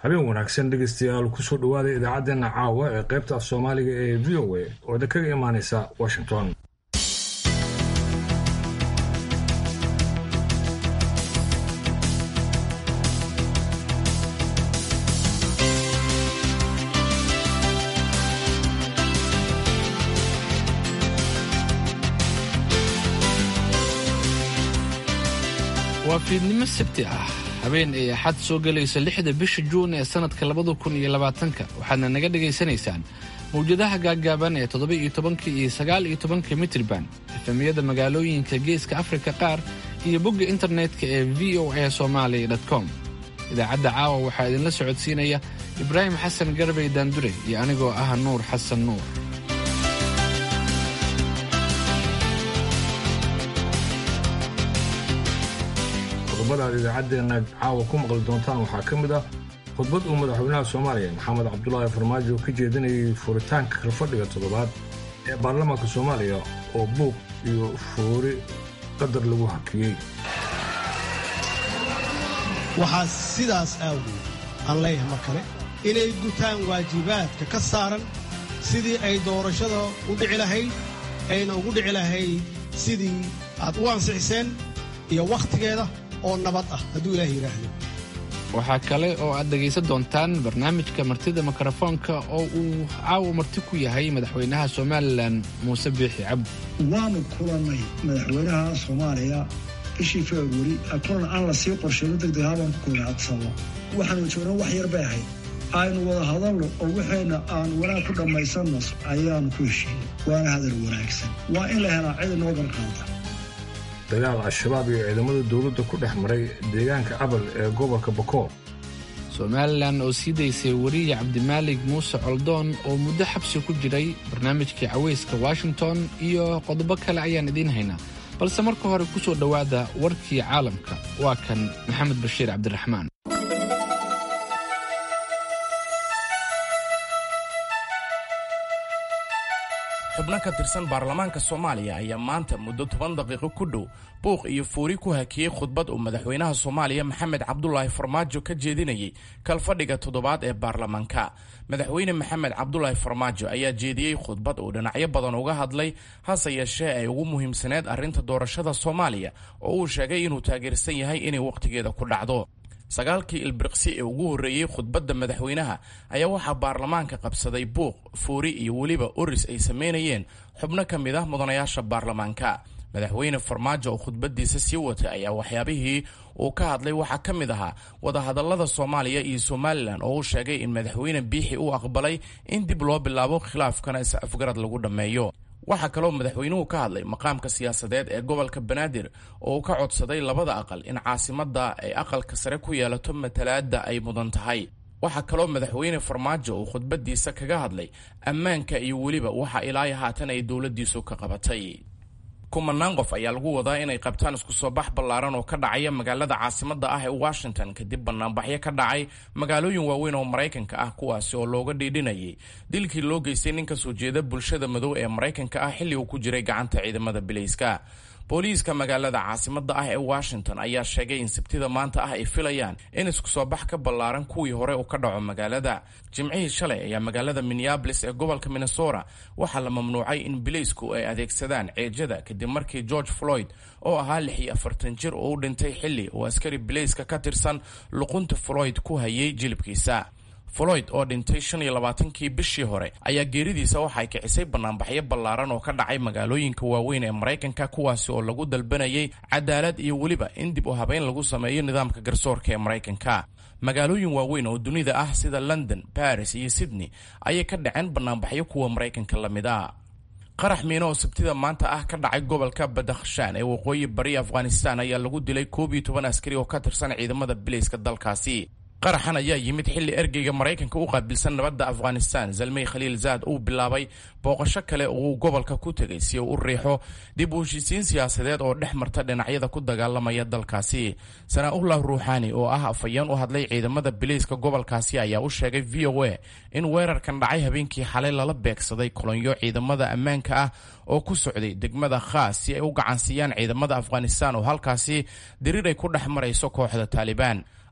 habeen wanaagsan dhegaystayaal kusoo dhowaada idaacaddeenna caawa ee qaybta af soomaaliga ee v o a oo da kaga imaanaysa washington waa fiidnimo sabti ah habeen ay axad soo gelaysa lixda bisha juun ee sannadka labada kun iyo labaatanka waxaadna naga dhagaysanaysaan mawjadaha gaaggaaban ee toddoba iyo tobanka iyo sagaal iyo tobanka mitriban efemiyada magaalooyinka geeska afrika qaar iyo bogga internetka ee v o a somalia com idaacadda caawa waxaa idinla socodsiinaya ibraahim xasan garbey daandure iyo anigoo ah nuur xasan nuur qodobada aad idaacaddeena caawa ku maqli doontaan waxaa ka mid ah khudbad uu madaxweynaha soomaaliya maxamed cabdulaahi farmaajo ka jeedinayay furitaanka kalfadhiga toddobaad ee baarlamaanka soomaaliya oo buuq iyo fuuri qadar lagu hakiyey waxaa sidaas aawgeed aan leeyahay mar kale inay gutaan waajibaadka ka saaran sidii ay doorashada u dhici lahayd ayna ugu dhici lahayd sidii aad u ansixiseen iyo wakhtigeeda oo nabad ah hadduu ilaah yidhaahdo waxaa kale oo aad dhegaysan doontaan barnaamijka martida mikrofoonka oo uu caawa marti ku yahay madaxweynaha somalilan muuse biixi cabdi waanu kulannay madaxweynaha soomaaliya bishii februari kulan aan la sii qorsheyno degdeg habaan ku kulnay adsabo waxaanu joognaa wax yar bay ahayd aynu wada hadalno oo waxayna aan wanaag ku dhammaysanno ayaanu ku heshiinay waana hadal wanaagsan waa in la helaa cid inoo balqaanta dagaal al-shabaab iyo ciidamada dowladda ku dhex maray deegaanka abal ee gobolka bakool somalilan oo sii daysay wariye cabdimaalig muuse coldoon oo muddo xabsi ku jiray barnaamijkii cawayska washington iyo qodobo kale ayaan idiin haynaa balse marka hore ku soo dhowaada warkii caalamka waa kan maxamed bashiir cabdiraxmaan xubno ka tirsan baarlamaanka soomaaliya ayaa maanta muddo toban daqiiqo ku dhow buuq iyo fuuri ku hakiyey khudbad uu madaxweynaha soomaaliya maxamed cabdulaahi farmaajo ka jeedinayay kalfadhiga toddobaad ee baarlamaanka madaxweyne maxamed cabdulaahi farmaajo ayaa jeediyey khudbad uu dhinacyo badan uga hadlay hase yeeshee ay ugu muhiimsaneed arrinta doorashada soomaaliya oo uu sheegay inuu taageersan yahay inay wakhtigeeda ku dhacdo sagaalkii ilbiriqsi ee ugu horreeyey khudbadda madaxweynaha ayaa waxaa baarlamaanka qabsaday buuq fuuri iyo weliba oris ay samaynayeen xubno ka mid ah mudanayaasha baarlamaanka madaxweyne farmaajo oo khudbaddiisa sii watay ayaa waxyaabihii uu ka hadlay waxaa ka mid ahaa wadahadallada soomaaliya iyo somalilan oo uu sheegay in madaxweyne biixi uu aqbalay in dib loo bilaabo khilaafkana is afgarad lagu dhammeeyo waxaa kaloo madaxweynuhu ka hadlay maqaamka siyaasadeed ee gobolka banaadir oo uu ka codsaday labada aqal in caasimadda ay aqalka sare ku yeelato matalaadda ay mudan tahay waxaa kaloo madaxweyne farmaajo uu khudbaddiisa kaga hadlay ammaanka iyo weliba waxa ilaa haatan ay dowladdiisu ka qabatay kumanaan qof ayaa lagu wadaa inay qabtaan isku soo bax ballaaran oo ka dhacaya magaalada caasimadda ah ee washington kadib banaanbaxyo ka dhacay magaalooyin waaweyn oo maraykanka ah kuwaasi oo looga dhiidhinayay dilkii loo geystay nin ka soo jeeda bulshada madow ee maraykanka ah xilli uu ku jiray gacanta ciidamada bilayska booliiska magaalada caasimadda ah ee washington ayaa sheegay in sabtida maanta ah ay filayaan in isku soo bax ka ballaaran kuwii hore uu ka dhaco magaalada jimcihii shalay ayaa magaalada minneabolis ee gobolka minnesota waxaa la mamnuucay in bilaysku ay adeegsadaan ceejada kadib markii george floyd oo ahaa lix iyo afartan jir oo u dhintay xilli uu askari bilayska ka tirsan luqunta floyd ku hayay jilibkiisa floyd oo dhintay shan iyo labaatankii bishii hore ayaa geeridiisa waxay kicisay banaanbaxyo ballaaran oo ka dhacay magaalooyinka waaweyn ee maraykanka kuwaasi oo lagu dalbanayay cadaalad iyo weliba in dib u habeyn lagu sameeyo nidaamka garsoorka ee maraykanka magaalooyin waaweyn oo dunida ah sida london baris iyo sydney ayay ka dhaceen banaanbaxyo kuwa maraykanka la mid a qarax miino oo sabtida maanta ah ka dhacay gobolka badakhshaan ee waqooyi bari afghanistan ayaa lagu dilay koob iyo toban askari oo ka tirsan ciidamada bilayska dalkaasi qaraxan ayaa yimid xilli ergeyga maraykanka u qaabilsan nabadda afghanistan zalmey khaliil zaad uu bilaabay booqasho kale oo uu gobolka ku tegay si uu u riixo dib u heshiisiin siyaasadeed oo dhex marta dhinacyada ku dagaalamaya dalkaasi sanaa-ullah ruuxaani oo ah afhayeen u hadlay ciidamada bilayska gobolkaasi ayaa u sheegay v o a in weerarkan dhacay habeenkii xalay lala beegsaday kolonyo ciidamada ammaanka ah oo ku socday degmada khaas si ay u gacansiiyaan ciidamada afghanistan oo halkaasi diriir ay ku dhex marayso kooxda taalibaan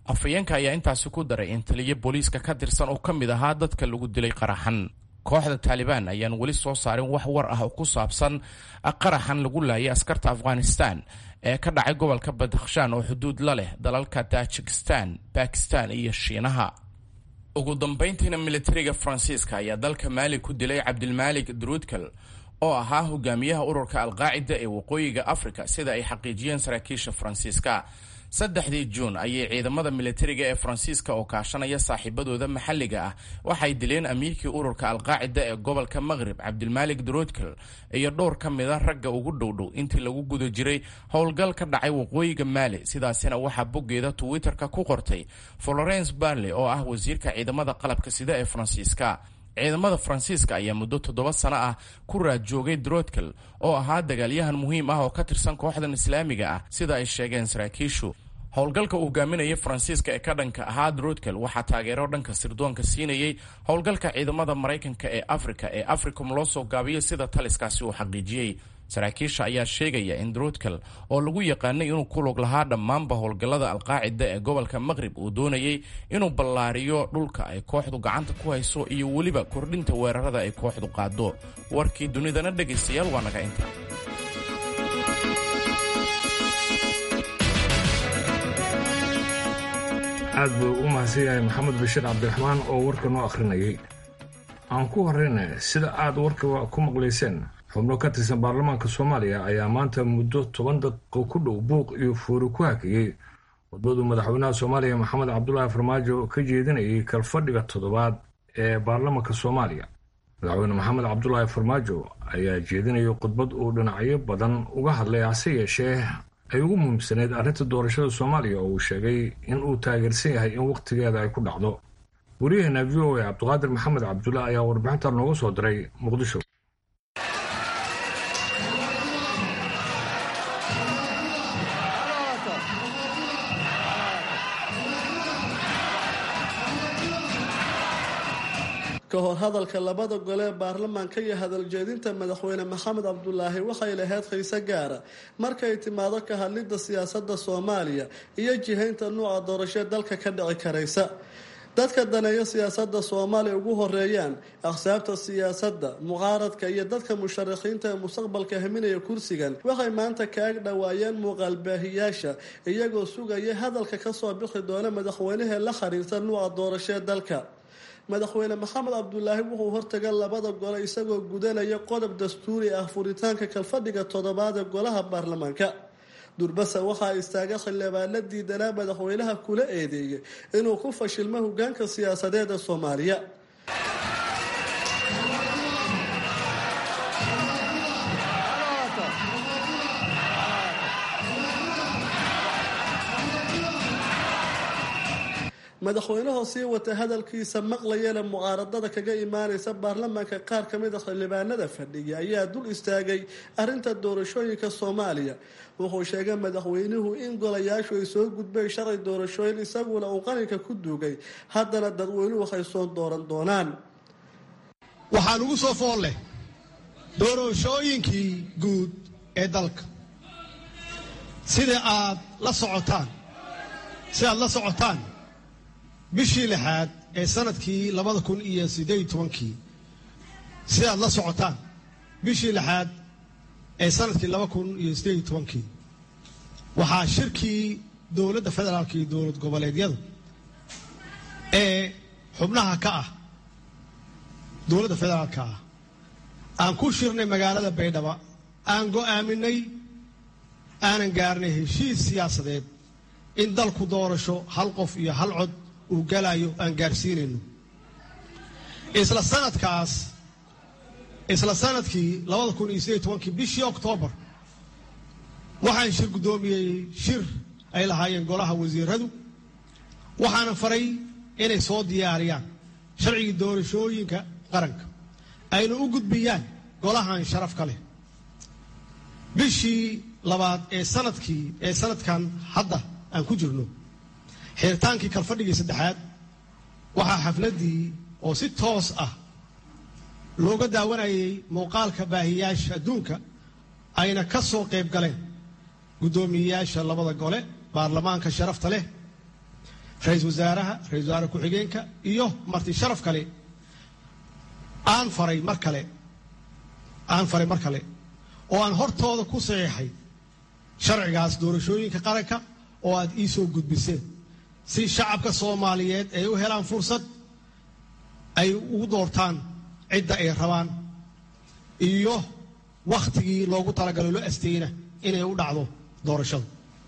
afhayeenka ayaa intaasi ku daray in taliyo booliiska ka tirsan oo ka mid ahaa dadka lagu dilay qaraxan kooxda taalibaan ayaan weli soo saarin wax war ah oo ku saabsan qaraxan lagu laayay askarta afghanistan ee ka dhacay gobolka badakhshan oo xuduud la leh dalalka tajikistan bakistan iyo shiinaha ugu dambayntiina militariga faransiiska ayaa dalka maali ku dilay cabdilmaalik druudkal oo ahaa hogaamiyaha ururka alqaacida ee waqooyiga afrika sida ay xaqiijiyeen saraakiisha faransiiska saddexdii juun ayay ciidamada militariga ee faransiiska oo kaashanaya saaxiibadooda maxalliga ah waxay dileen amiirkii ururka alqaacida ee gobolka maqrib cabdilmaalik druudkal iyo dhowr ka mid a ragga ugu dhowdhow intii lagu guda jiray howlgal ka dhacay waqooyiga maali sidaasina waxaa boggeeda twitter-ka ku qortay florence barley oo ah wasiirka ciidamada qalabka sida ee faransiiska ciidamada faransiiska ayaa muddo toddoba sano ah ku raad joogay droodkal oo ahaa dagaalyahan muhiim ah oo ka tirsan kooxdan islaamiga ah sida ay sheegeen saraakiishu howlgalka uu hogaaminayay faransiiska ee ka dhanka ahaa droodkal waxaa taageero dhanka sirdoonka siinayay howlgalka ciidamada maraykanka ee afrika ee africom loo soo gaabiyey sida taliskaasi uu xaqiijiyey saraakiisha ayaa sheegaya in droodkal oo lagu yaqaanay inuu ku lug lahaa dhammaanba howlgallada alqaacida ee gobolka maqrib uu doonayay inuu ballaariyo dhulka ay kooxdu gacanta ku hayso iyo weliba kordhinta weerarada ay kooxdu qaado warkii dunidana dhegaystayaal waa naga inta aad buu u mahadsan yahay maxamed bashiir cabdiraxmaan oo warka noo akhrinayay aan ku horrayna sida aad warka ku maqlayseen xubno ka tirsan baarlamaanka soomaaliya ayaa maanta muddo toban daqiiqo ku dhow buuq iyo fuuri ku hakiyey wadbaduu madaxweynaha soomaaliya maxamed cabdulaahi farmaajo ka jeedinayay kalfadhiga toddobaad ee baarlamaanka soomaaliya madaxweyne maxamed cabdulaahi farmaajo ayaa jeedinayay khudbad uu dhinacyo badan uga hadlay hase yeeshee ay ugu muhiimsaneyd arrinta doorashada soomaaliya oo uu sheegay in uu taageersan yahay in wakhtigeeda ay ku dhacdo wariyaheena v o a cabdiqaadir maxamed cabdulla ayaa warbixinta nooga soo diray muqdisho ka hor hadalka labada gole ee baarlamaanka iyo hadaljeedinta madaxweyne maxamed cabdulaahi waxay lahayd xiise gaara markay timaado ka hadlidda siyaasadda soomaaliya iyo jihaynta nuuca doorashee dalka ka dhici karaysa dadka daneeya siyaasadda soomaaliya ugu horeeyaan aqsaabta siyaasadda mucaaradka iyo dadka musharaxiinta ee mustaqbalka haminaya kursigan waxay maanta kaag dhowaayeen muuqaalbaahiyaasha iyagoo sugaya hadalka kasoo bixi doona madaxweynahee la xiriirta nuuca doorashee dalka madaxweyne maxamed cabdulaahi wuxuu hortaga labada gole isagoo gudanaya qodob dastuuri ah furitaanka kalfadhiga toddobaad ee golaha baarlamaanka durbasa waxaa istaaga xildhibaano diidanaa madaxweynaha kula eedeeyay inuu ku fashilmo hogaanka siyaasadeed ee soomaaliya madaxweynahoo sii wata hadalkiisa maqlayana mucaaradada kaga imaanaysa baarlamaanka qaar ka mid a xildhibaanada fadhiya ayaa dul istaagay arrinta doorashooyinka soomaaliya wuxuu sheegay madaxweynuhu in golayaashu ay soo gudbeen sharci doorashooyin isaguna uu qaranka ku duugay haddana dadweynuhu waxay soo dooran doonaan waxaan ugu soo fool leh doorashooyinkii guud ee dalka sida aad la socotaan si aad la socotaan bishii lixaad ee sanadkii labada kun iyo siddeed tobankii sidaad la socotaan bishii lixaad ee sanadkii laba kun iyo siddeed tobankii waxaa shirkii dowladda federaalka iyo dowlad goboleedyadu ee xubnaha ka ah dowladda federaalka ah aan ku shirnay magaalada baydhabo aan go'aaminay aanan gaarnay heshiis siyaasadeed in dalku doorasho hal qof iyo hal cod uu galayo aan gaarsiinayno isla sanadkaas isla sanadkii labada kun iyo sideed tobankii bishii oktoobar waxaan shir guddoomiyey shir ay lahaayeen golaha wasiiradu waxaana faray inay soo diyaariyaan sharcigii doorashooyinka qaranka ayna u gudbiyaan golahan sharafka leh bishii labaad ee sanadkii ee sanadkan hadda aan ku jirno xeeritaankii kalfadhigii saddexaad waxaa xafladdii oo si toos ah looga daawanayay muuqaalka baahiyaasha adduunka ayna ka soo qayb galeen guddoomiyeyaasha labada gole baarlamaanka sharafta leh ra-iisul wasaaraha ra-isul wasaare ku-xigeenka iyo marti sharaf kale aan faray mar kale aan faray mar kale oo aan hortooda ku saxiixay sharcigaas doorashooyinka qaranka oo aad ii soo gudbiseen si shacabka soomaaliyeed ay u helaan fursad ay ugu doortaan cidda ay rabaan iyo wakhtigii loogu talagalo loo asteyna inay u dhacdo doorashadu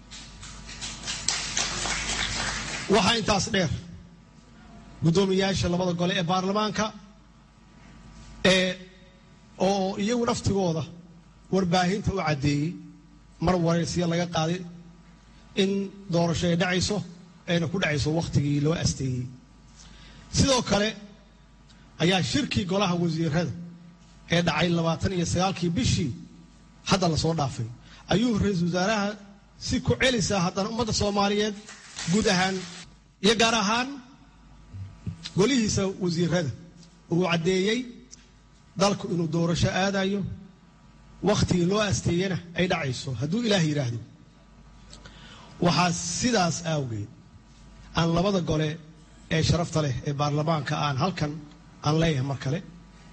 waxaa intaas dheer guddoomiyaasha labada gole ee baarlamaanka ee oo iyagu naftigooda warbaahinta u caddeeyey mar waraysiya laga qaaday in doorasho ay dhacayso ayna ku dhacayso wakhtigii loo asteeyey sidoo kale ayaa shirkii golaha wasiirada ee dhacay labaatan iyo sagaalkii bishii hadda lasoo dhaafay ayuu ra-iisul wasaaraha si ku celisaa haddana ummadda soomaaliyeed guud ahaan iyo gaar ahaan golihiisa wasiirada uu caddeeyey dalku inuu doorasho aadayo wakhtigii loo asteeyena ay dhacayso hadduu ilaah yidhaahdo waxaa sidaas awgeed aan labada gole ee sharafta leh ee baarlamaanka aan halkan aan leeyahay mar kale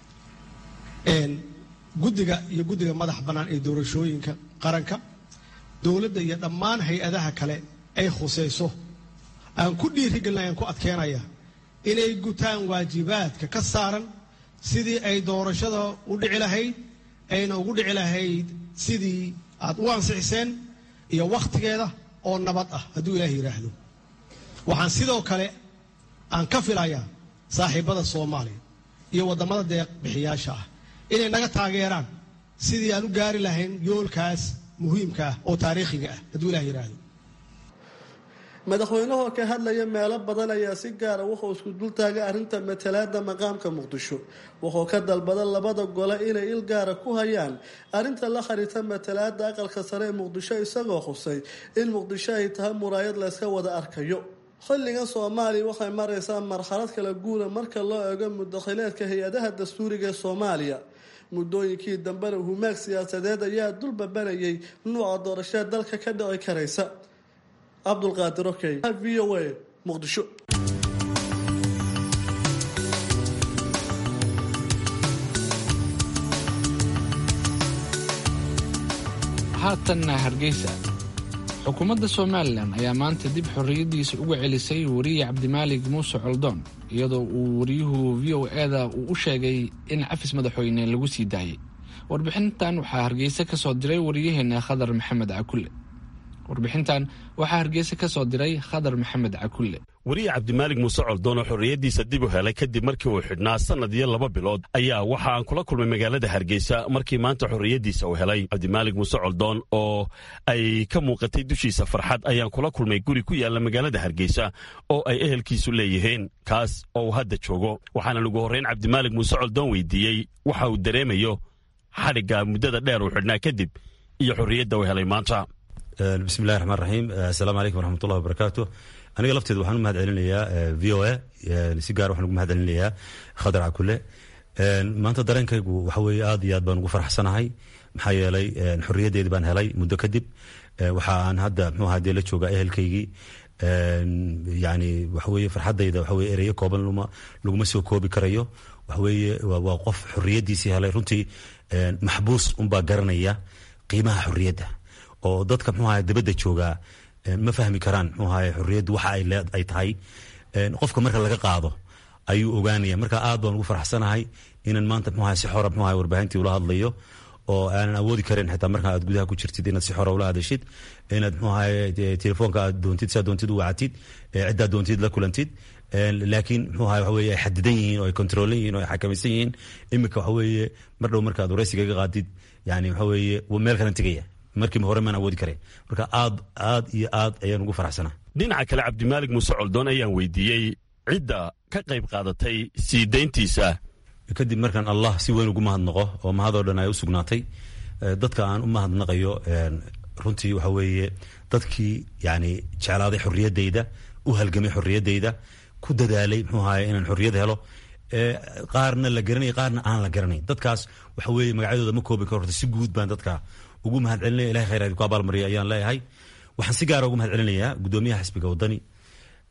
guddiga iyo guddiga madax bannaan ee doorashooyinka qaranka dowladda iyo dhammaan hay-adaha kale ay khusayso aan ku dhiirigelinaya aan ku adkeenaya inay gutaan waajibaadka ka saaran sidii ay doorashada u dhici lahayd ayna ugu dhici lahayd sidii aad u ansixiseen iyo wakhtigeeda oo nabad ah hadduu ilaah yidhaahdo waxaan sidoo kale aan ka filayaa saaxiibbada soomaaliya iyo waddamada deeq bixiyaasha ah inay naga taageeraan sidii aan u gaari lahayn yoolkaas muhiimka ah oo taariikhiga ah hadduu ilah yidhaahdo madaxweynahoo ka hadlaya meelo badan ayaa si gaara wuxuu isku dultaagay arrinta matalaada maqaamka muqdisho wuxuu ka dalbada labada gole inay il gaara ku hayaan arrinta la xiriirta matalaada aqalka sare ee muqdisho isagoo xusay in muqdisho ay tahay muraayad layska wada arkayo xilligan soomaaliya waxay maraysaa marxalad kala guula marka loo eego mudakhileedka hay-adaha dastuuriga ee soomaaliya muddooyinkii dambena humaag siyaasadeed ayaa dulbabanayay nuuca doorashada dalka ka dhici karaysa cabdulqaadir okey v o a muqdisho haatanna hargeysa xukuumadda somalilan ayaa maanta dib xorriyaddiisa uga celisay wariye cabdimaalig muuse coldoon iyadoo uu wariyuhu v o eda uu u sheegay in cafis madaxweyne lagu sii daayey warbixintan waxaa hargeysa ka soo diray wariyaheena khadar maxamed cakulle warbixintan waxaa hargeysa ka soo diray khadar maxamed cakulle wariye cabdimaalig muuse coldoon oo xorriyaddiisa dib u helay kadib markii uu xidhnaa sannad iyo laba bilood ayaa waxa aan kula kulmay magaalada hargeysa markii maanta xorriyaddiisa uu helay cabdimaalig muuse coldoon oo ay ka muuqatay dushiisa farxad ayaan kula kulmay guri ku yaalla magaalada hargeysa oo ay ehelkiisu leeyihiin kaas oo uu hadda joogo waxaana ugu horrayn cabdimaalig muuse coldoon weydiiyey waxa uu dareemayo xadhigga muddada dheer uu xidhnaa kadib iyo xorriyadda uu helay maanta bismillahi raxmaan raxiim assalaamu calaykum waraxmatullahi wabarakaatu aniga lafteeda waxaan u mahad celinayaa v o a si gaar waxaan ugu mahad celinayaa khadar cakule maanta dareenkaygu waxa weeye aad iyo aad baan ugu faraxsanahay maxaa yeelay xorriyaddeedii baan helay muddo kadib waxa aan hadda muxuu ahaa dee la joogaa ehelkaygii yani waxa weeye farxaddayda waxa weye ereyo kooban luma laguma soo koobi karayo waxa weeye waa qof xorriyaddiisii helay runtii maxbuus unbaa garanaya qiimaha xorriyadda oo dadka mxuu ahay dabadda joogaa ma fahmi karaan mxuu ahay xorriyaddu waxa ay tahay qofka marka laga qaado ayuu ogaanaya marka aad baan ugu faraxsanahay inaan maanta mxuu ahay si xora mxuu ahay warbaahintii ula hadlayo oo aanan awoodi karin xitaa marka aad gudaha ku jirtid inaad si xora ula hadashid inaad mxuu ahay telefoonka aad doontid saa doontid u wacatid ciddaad doontid la kulantid laakiin mxuu ahay waxa weye ay xadidan yihiin oo ay kontroolan yihiin oo ay xakamaysan yihiin iminka waxa weeye mar dhow markaad waraysiga ga qaadid yani waxa weeye meel kalan tegaya markiiba hore maan awoodi kare marka aad aad iyo aad ayaan ugu faraxsanaa dhinaca kale cabdimaalig muuse coldoon ayaan weydiiyey cidda ka qayb qaadatay sii dayntiisa kadib markaan allah si weyn ugu mahadnaqo oo mahadoo dhan ay u sugnaatay dadka aan u mahadnaqayo runtii waxa weeye dadkii yani jeclaaday xorriyaddayda u halgamay xorriyaddayda ku dadaalay muxuu ahaye inaan xorriyad helo qaarna la garanay qaarna aan la garanayn dadkaas waxa weeye magacyadooda ma koobi karo horta si guud baan dadka ugu mahad celinaya ilahay khayraadi ku abaalmariya ayaan leeyahay waxaan si gaara ugu mahad celinayaa guddoomiyaha xisbiga waddani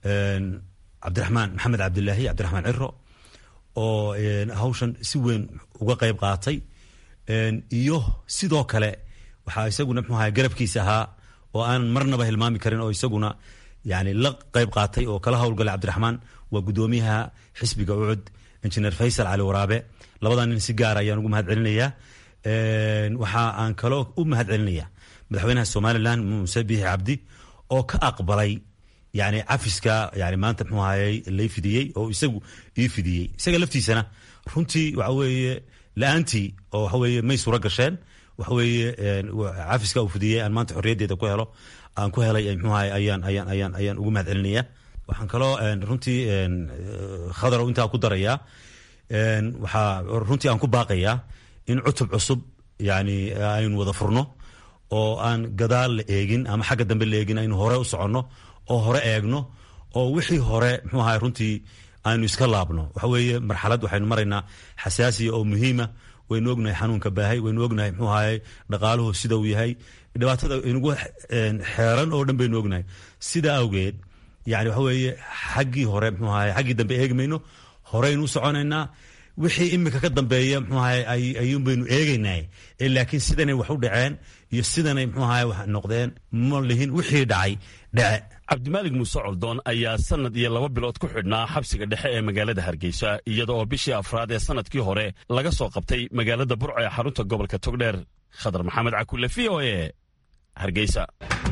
cabdiraxmaan maxamed cabdilaahi cabdiraxmaan ciro oo hawshan si weyn uga qayb qaatay iyo sidoo kale waxaa isaguna mxuu ahay garabkiisa ahaa oo aan marnaba hilmaami karin oo isaguna yani la qayb qaatay oo kala howlgalay cabdiraxmaan waa guddoomiyaha xisbiga ucud injineer faysal cali waraabe labadaa nin si gaara ayaan ugu mahad celinayaa waxa aan kaloo u mahad celinaya madaxweynaha somalilan muuse biixi cabdi oo ka aqbalay yani cafiska yani maanta mxuu ahayey lay fidiyey oo isagu ii fidiyey isaga laftiisana runtii waxa weeye la-aantii oo waxa weeye may suuro gasheen waxa weeye cafiska uu fidiyey aan maanta xorriyaddeeda ku helo aan ku helay mxuu ahay ayaan ayaan ayaan ayaan ugu mahad celinaya waxaan kaloo runtii khadarow intaa ku darayaa waxaa runtii aan ku baaqayaa in cutub cusub yani aynu wada furno oo aan gadaal la eegin ama xagga dambe la eegin aynu hore u soconno oo hore eegno oo wixii hore mxuu ahay runtii aynu iska laabno waxa weeye marxalad waxaynu maraynaa xasaasiya oo muhiima waynu ognahay xanuunka baahay waynu ognahay mxuu ahay dhaqaaluhu sida uu yahay dhibaatada inugu xeeran oo dhan baynu ognahay sidaa awgeed yani waxa weeye xaggii hore mxuu ahay xaggii dambe eegi mayno horeynu u soconaynaa wixii imika ka dambeeya mxuu ahay ayuun baynu eegaynaa laakiin sidanay wax u dhaceen iyo sidanay mxuu ahay wax noqdeen ma lihin wixii dhacay dhace cabdimaalig muuse coldoon ayaa sanad iyo laba bilood ku xidhnaa xabsiga dhexe ee magaalada hargeysa iyada oo bishii afraad ee sanadkii hore laga soo qabtay magaalada burco ee xarunta gobolka togdheer khadar maxamed cakulle v o e hargeysa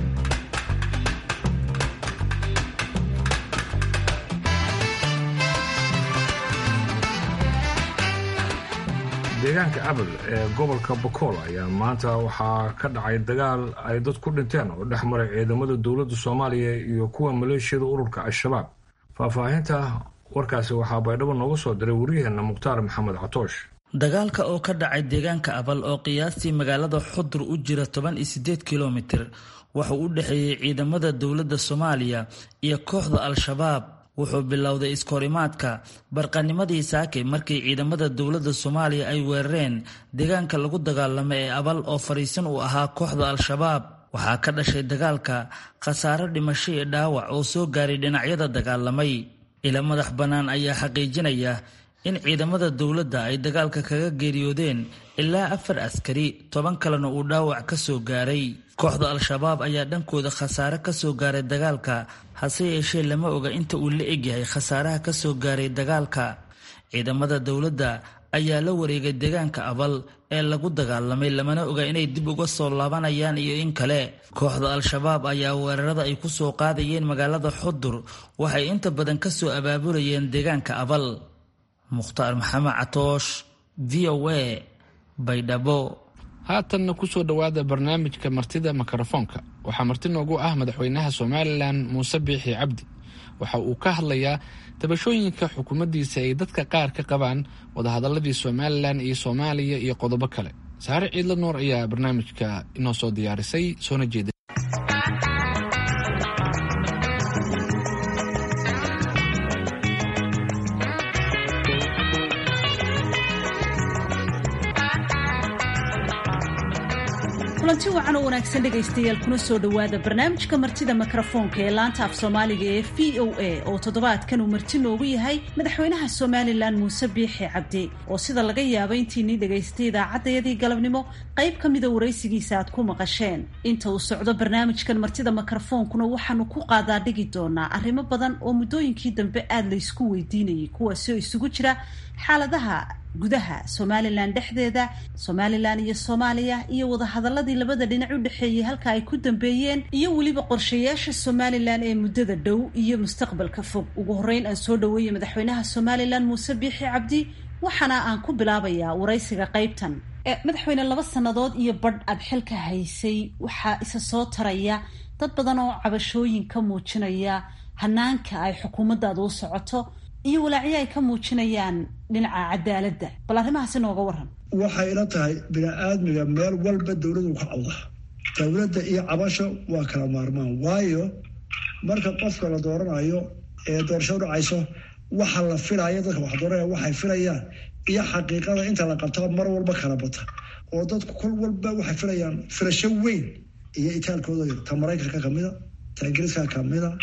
deegaanka abel ee gobolka bokool ayaa maanta waxaa ka dhacay dagaal ay dad ku dhinteen oo dhex maray ciidamada dowladda soomaaliya iyo kuwa maleeshiyada ururka al-shabaab faahfaahinta warkaasi waxaa baydhabo nooga soo diray waryaheena mukhtaar maxamed catoosh dagaalka oo ka dhacay deegaanka abal oo qiyaastii magaalada xudur u jira toban iyo sideed kilomitir wuxuu u dhexeeyey ciidamada dowladda soomaaliya iyo kooxda al-shabaab wuxuu bilowday iskahorimaadka barqanimadii saake markii ciidamada dowladda soomaaliya ay weerareen deegaanka lagu dagaalamo ee abal oo fadhiisan uu ahaa kooxda al-shabaab waxaa ka dhashay dagaalka khasaaro dhimasho iyo dhaawac oo soo gaaray dhinacyada dagaalamay ila madax bannaan ayaa xaqiijinaya in ciidamada dowladda ay dagaalka kaga geeriyoodeen ilaa afar askari toban kalena uu dhaawac ka soo gaaray kooxda al-shabaab ayaa dhankooda khasaare ka soo gaaray dagaalka hase yeeshee lama oga inta uu la egyahay khasaaraha ka soo gaaray dagaalka ciidamada dowladda ayaa la wareegay deegaanka abal ee lagu dagaalamay lamana oga inay dib uga soo laabanayaan iyo in kale kooxda al-shabaab ayaa weerarada ay ku soo qaadayeen magaalada xudur waxay inta badan ka soo abaabulayeen deegaanka abal mukhtaar maxamed catoosh v o a baydhabo haatanna kusoo dhowaada barnaamijka martida mikrofoonka waxaa marti noogu ah madaxweynaha somalilan muuse biixi cabdi waxa uu ka hadlayaa tabashooyinka xukuumaddiisa ay dadka qaar ka qabaan wadahadaladii somalilan iyo soomaaliya iyo qodobo kale saare ciidla nuur ayaa barnaamijka inoo soo diyaarisay soona jeeda kulanti wacan oo wanaagsan dhegaystayaal kuna soo dhowaada barnaamijka martida mikrofoonka ee laanta af soomaaliga ee v o a oo toddobaadkan uu marti noogu yahay madaxweynaha somalilan muuse biixi cabdi oo sida laga yaaba intiinii dhegaystay idaacaddayadii galabnimo qayb ka mida waraysigiisa aad ku maqasheen inta uu socdo barnaamijkan martida mikrofoonkuna waxaanu ku qaadaa dhigi doonaa arrimo badan oo muddooyinkii dambe aada laysku weydiinayay kuwaasi oo isugu jira xaaladaha gudaha somalilan dhexdeeda somalilan iyo soomaaliya iyo wadahadaladii labada dhinac u dhexeeyey halka ay ku dambeeyeen iyo weliba qorshayaasha somalilan ee muddada dhow iyo mustaqbalka fog ugu horreyn aan soo dhaweeyey madaxweynaha somalilan muuse biixi cabdi waxaana aan ku bilaabayaa waraysiga qaybtan madaxweyne laba sannadood iyo badh aad xilka haysay waxaa isa soo taraya dad badan oo cabashooyin ka muujinaya hanaanka ay xukuumaddaada u socoto iyo walaacyo ay ka muujinayaan dhinaca cadaaladda bal arrimahaasi nooga waran waxay ila tahay bini-aadmiga meel walba dowladu ka cawda dowladda iyo cabasho waa kala maarmaan waayo marka qofka la dooranayo ee doorasho dhacayso waxa la filaya dadka wax dooranaya waxay filayaan iyo xaqiiqada inta la qabtaa mar walba kala bata oo dadku kol walba waxay filayaan filasho weyn iyo itaalkooda ta maraykanka kamida ta ingiriiska kamida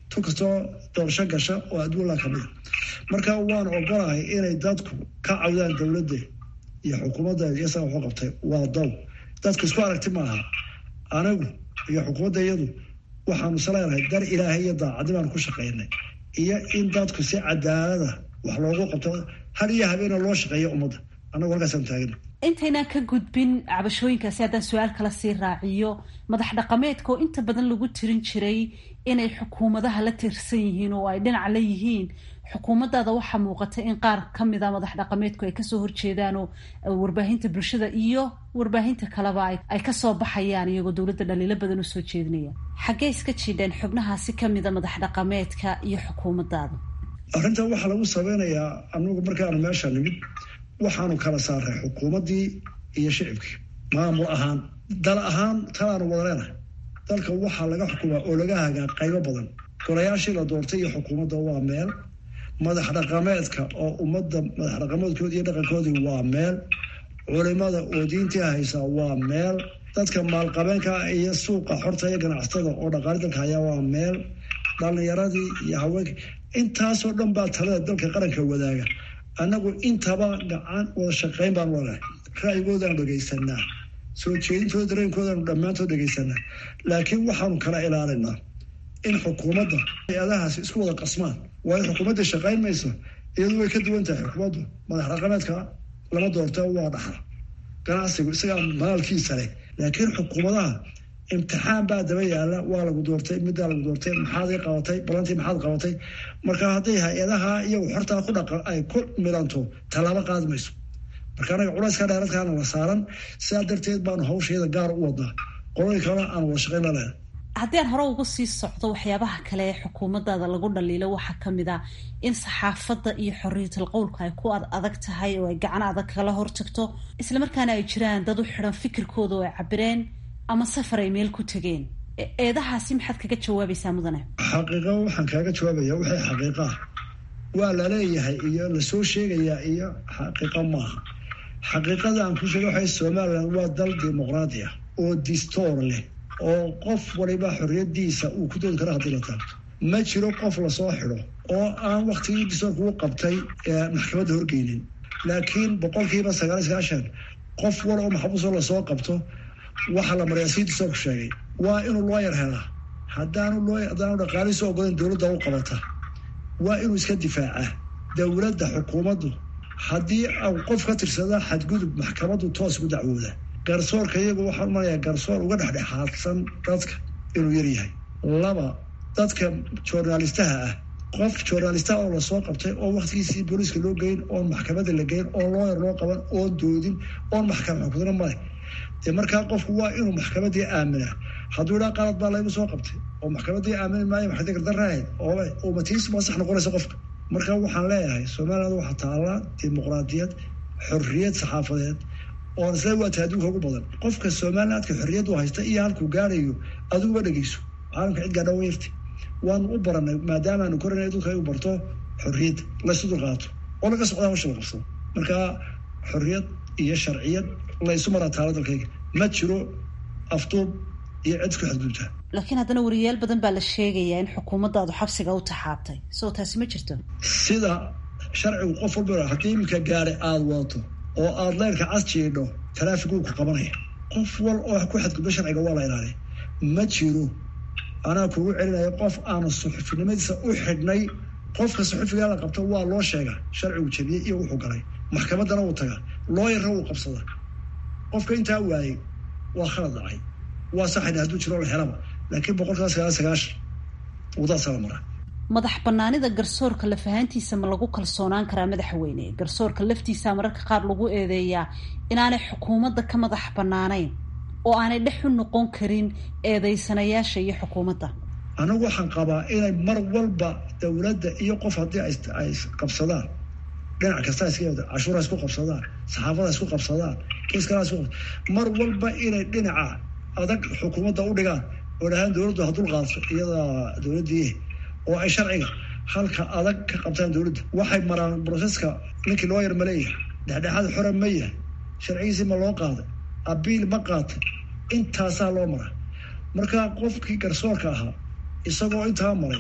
tu kastoo doorasho gasha oo adduunla kamida marka waan ogolahay inay dadku ka cawdaan dowladda iyo xukuumaddeeda iyo isaga waxu qabtay waa dow dadku isku aragti maaha anigu iyo xukuumadda iyadu waxaanu isleenahay dar ilaahay iyo daacaddi baanu ku shaqaynay iyo in dadku si cadaalada wax loogu qabto hal iyo habeena loo shaqeeyo ummadda annagu halkaasaan taagana intaynaan ka gudbin cabashooyinkaasi haddaan su-aal kala sii raaciyo madax dhaqameedka oo inta badan lagu tirin jiray inay xukuumadaha la tirsan yihiin oo ay dhinac la yihiin xukuumaddaada waxaa muuqata in qaar ka mid a madax dhaqameedku ay kasoo horjeedaan oo warbaahinta bulshada iyo warbaahinta kaleba ay kasoo baxayaan iyagoo dowladda dhaliilo badan usoo jeedinaya xaggee iska jiidheen xubnahaasi kamida madax dhaqameedka iyo xukuumaddaada arrintan waxaa lagu sameynayaa anagu markaanu meesha nimid waxaanu kala saaray xukuumaddii iyo shicibkii maamul ahaan dal ahaan talaanu wada leenahay dalka waxaa laga xukumaa oo laga hagaa qaybo badan golayaashii la doortay iyo xukuumadda waa meel madax dhaqameedka oo ummadda madax dhaqameedkoodi iyo dhaqankoodii waa meel culimada oo diintii haysaa waa meel dadka maalqabeenka iyo suuqa xorta iyo ganacsatada oo dhaqaali dalka hayaa waa meel dhalinyaradii iyo haweenka intaasoo dhan baa talada dalka qaranka wadaaga annagu intaba gacan wada shaqayn baan walahay ra'yigoodaanu dhegaysanaa soo jeedintooda dareenkoodaanu dhammaantood dhegaysanaa laakiin waxaanu kala ilaalinaa in xukuumadda hay-adahaasi isku wada qasmaan waayo xukuumadda shaqayn mayso iyadu way ka duwan tahay xukuumaddu madax dhaqameedka lama doorta waa dhaxla ganacsigu isagaa maalkiisa leh laakiin xukuumadaha imtixaan baa daba yaala waa lagu doortay middaa lagu doortay maxaad qabatay balantii maxaad qabatay marka hadday hay-adaha iyagu xortaa ku dhaqa ay ku milanto tallaabo qaadi mayso marka anaga culayska dheeradkaana la saaran sidaa darteed baanu hawsheeda gaar u wadnaa qolooyin kalena aan wada shaqayn la leehay haddii aan hore uga sii socdo waxyaabaha kale ee xukuumaddaada lagu dhaliilo waxaa ka mid ah in saxaafadda iyo xoriyatal qowlka ay ku ad adag tahay oo ay gacan adag kala hortagto islamarkaana ay jiraan dad u xidhan fikirkooda oo ay cabireen ama safar ay meel ku tegeen eedahaasi maxaad kaga jawaabaysaa mudane xaqiiqa waxaan kaaga jawaabaya waxay xaqiiqaa waa laleeyahay iyo lasoo sheegayaa iyo xaqiiqa maaha xaqiiqada aan ku sheega waxay somalilan waa dal dimuqraadi ah oo distoor leh oo qof waliba xorriyadiisa uu ku doodi karo haddii la taabto ma jiro qof lasoo xidho oo aan waktigii distoorka u qabtay maxkamadda horgeynin laakiin boqolkiiba sagaal sagaashan qof wal oo maxbuusoo lasoo qabto waxaa la mariyaa sii distoorku sheegay waa inuu looyar helaa haddaanu loo haddaanu dhaqaalihiisa ogolan dowladda u qabata waa inuu iska difaacaa dowladda xukuumaddu haddii au qof ka tirsada xadgudub maxkamaddu toos ugu dacwooda garsoorka iyagu waxaan umanayaa garsoor uga dhexdhexaadsan dadka inuu yaryahay laba dadka journalistaha ah qof journalistaha oo lasoo qabtay oo waktigiisii booliiska loo geyn oon maxkamadda la geyn oon looyar loo qaban oon doodin oon maxkamad xukudna male dee markaa qofku waa inuu maxkamaddii aaminaa hadduu idhaa qalad baa laygu soo qabtay oo maxkamaddii aamini maayo maxkamadii gardaraahayd oo matiis ma sax noqonaysa qofka marka waxaan leeyahay somaliland waxaa taallaa dimuqraadiyad xorriyad saxaafadeed oon isla waata adduunka ugu badan qofka somalilandka xorriyaddu haysta iyo halkuu gaarayo adiguba dhegeyso caalamka cid gaadha wayarti waanu u baranay maadaamaanu koranay adduunka ay u barto xorriyadda laysu dulqaato oo laga socdaa hawsha la qabsado marka xorriyad iyo sharciyad laysu maraa taala dalkayga ma jiro afduub iyo cid isku xadgudubtaa laakiin haddana wariyaal badan baa la sheegayaa in xukuumaddaadu xabsiga u taxaabtay soo taasi ma jirto sida sharcigu qof walba haddii iminka gaari aada wadato oo aada leyrka cas jiidho taraafig uu ku qabanaya qof wal oo ku xadgudbo sharciga waa la ilaaliya ma jiro anaa kugu celinayo qof aanu suxufinimadiisa u xidhnay qofka suxufigaa la qabto waa loo sheegaa sharcigu jabiyey iyo wuxuu galay maxkamaddana uu tagaa looyarna uu qabsada qofka intaa waayey waa khalad dhacay waa saxayna hadduu jiro la helaba laakiin boqolkiiba sagaal sagaashan wadaasa la maraa madax banaanida garsoorka lafahaantiisa ma lagu kalsoonaan karaa madaxweyne garsoorka laftiisa mararka qaar lagu eedeeyaa inaanay xukuumadda ka madax banaanayn oo aanay dhex u noqon karin eedeysanayaasha iyo xukuumadda anigu waxaan qabaa inay mar walba dowladda iyo qof haddii ay qabsadaan dhinac kasta iska cashuura isku qabsadaan saxaafada isku qabsadaan kiiskala isku mar walba inay dhinaca adag xukuumadda u dhigaan oo dhahaan dowladdu ha dul qaadso iyada dowladdii oo ay sharciga halka adag ka qabtaan dowladda waxay maraan broseska ninkii loo yar ma leeyahay dhexdhexaad xora ma yahay sharcigiisii ma loo qaaday abiil ma qaatay intaasaa loo maraa marka qofkii garsoorka ahaa isagoo intaa maray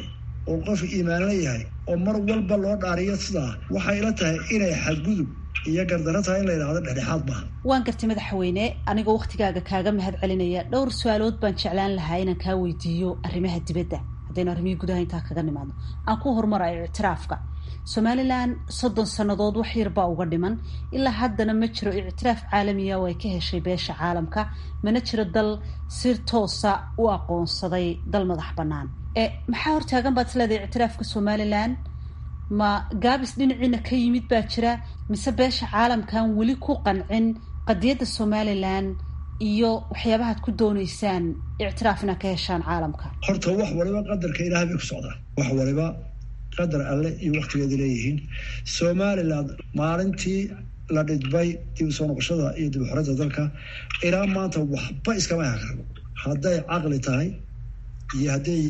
oo qof iimaanla yahay oo mar walba loo dhaariyo sidaa waxay ila tahay inay xadgudub iyo gardaro tahay in la yidhahdo dhexdhexaad maaha waan gartay madaxweyne anigoo wakhtigaaga kaaga mahad celinaya dhowr su-aalood baan jeclaan lahaa inaan kaa weydiiyo arrimaha dibadda haddaynu arrimihii gudaha intaa kaga nimaadno aan ku horumarayo ictiraafka somalilan soddon sannadood wax yar baa uga dhiman ilaa haddana ma jiro ictiraaf caalamiya oo ay ka heshay beesha caalamka mana jiro dal si toosa u aqoonsaday dal madax bannaan e maxaa hortaagan baad isleedahay ictiraafka somalilan ma gaabis dhinaciina ka yimid baa jira mise beesha caalamkan weli ku qancin qadiyadda somalilan iyo waxyaabahaad ku dooneysaan ictiraaf inaad ka heshaan caalamka horta wax waliba qadarka ilaah bay ku socdaa wax waliba qadar alle iyo waktigeeda leeyihiin somalilan maalintii la dhidbay dib u soo noqoshada iyo dib uxoreynta dalka ilaa maanta waxba iskama hakarno hadday caqli tahay iyo hadday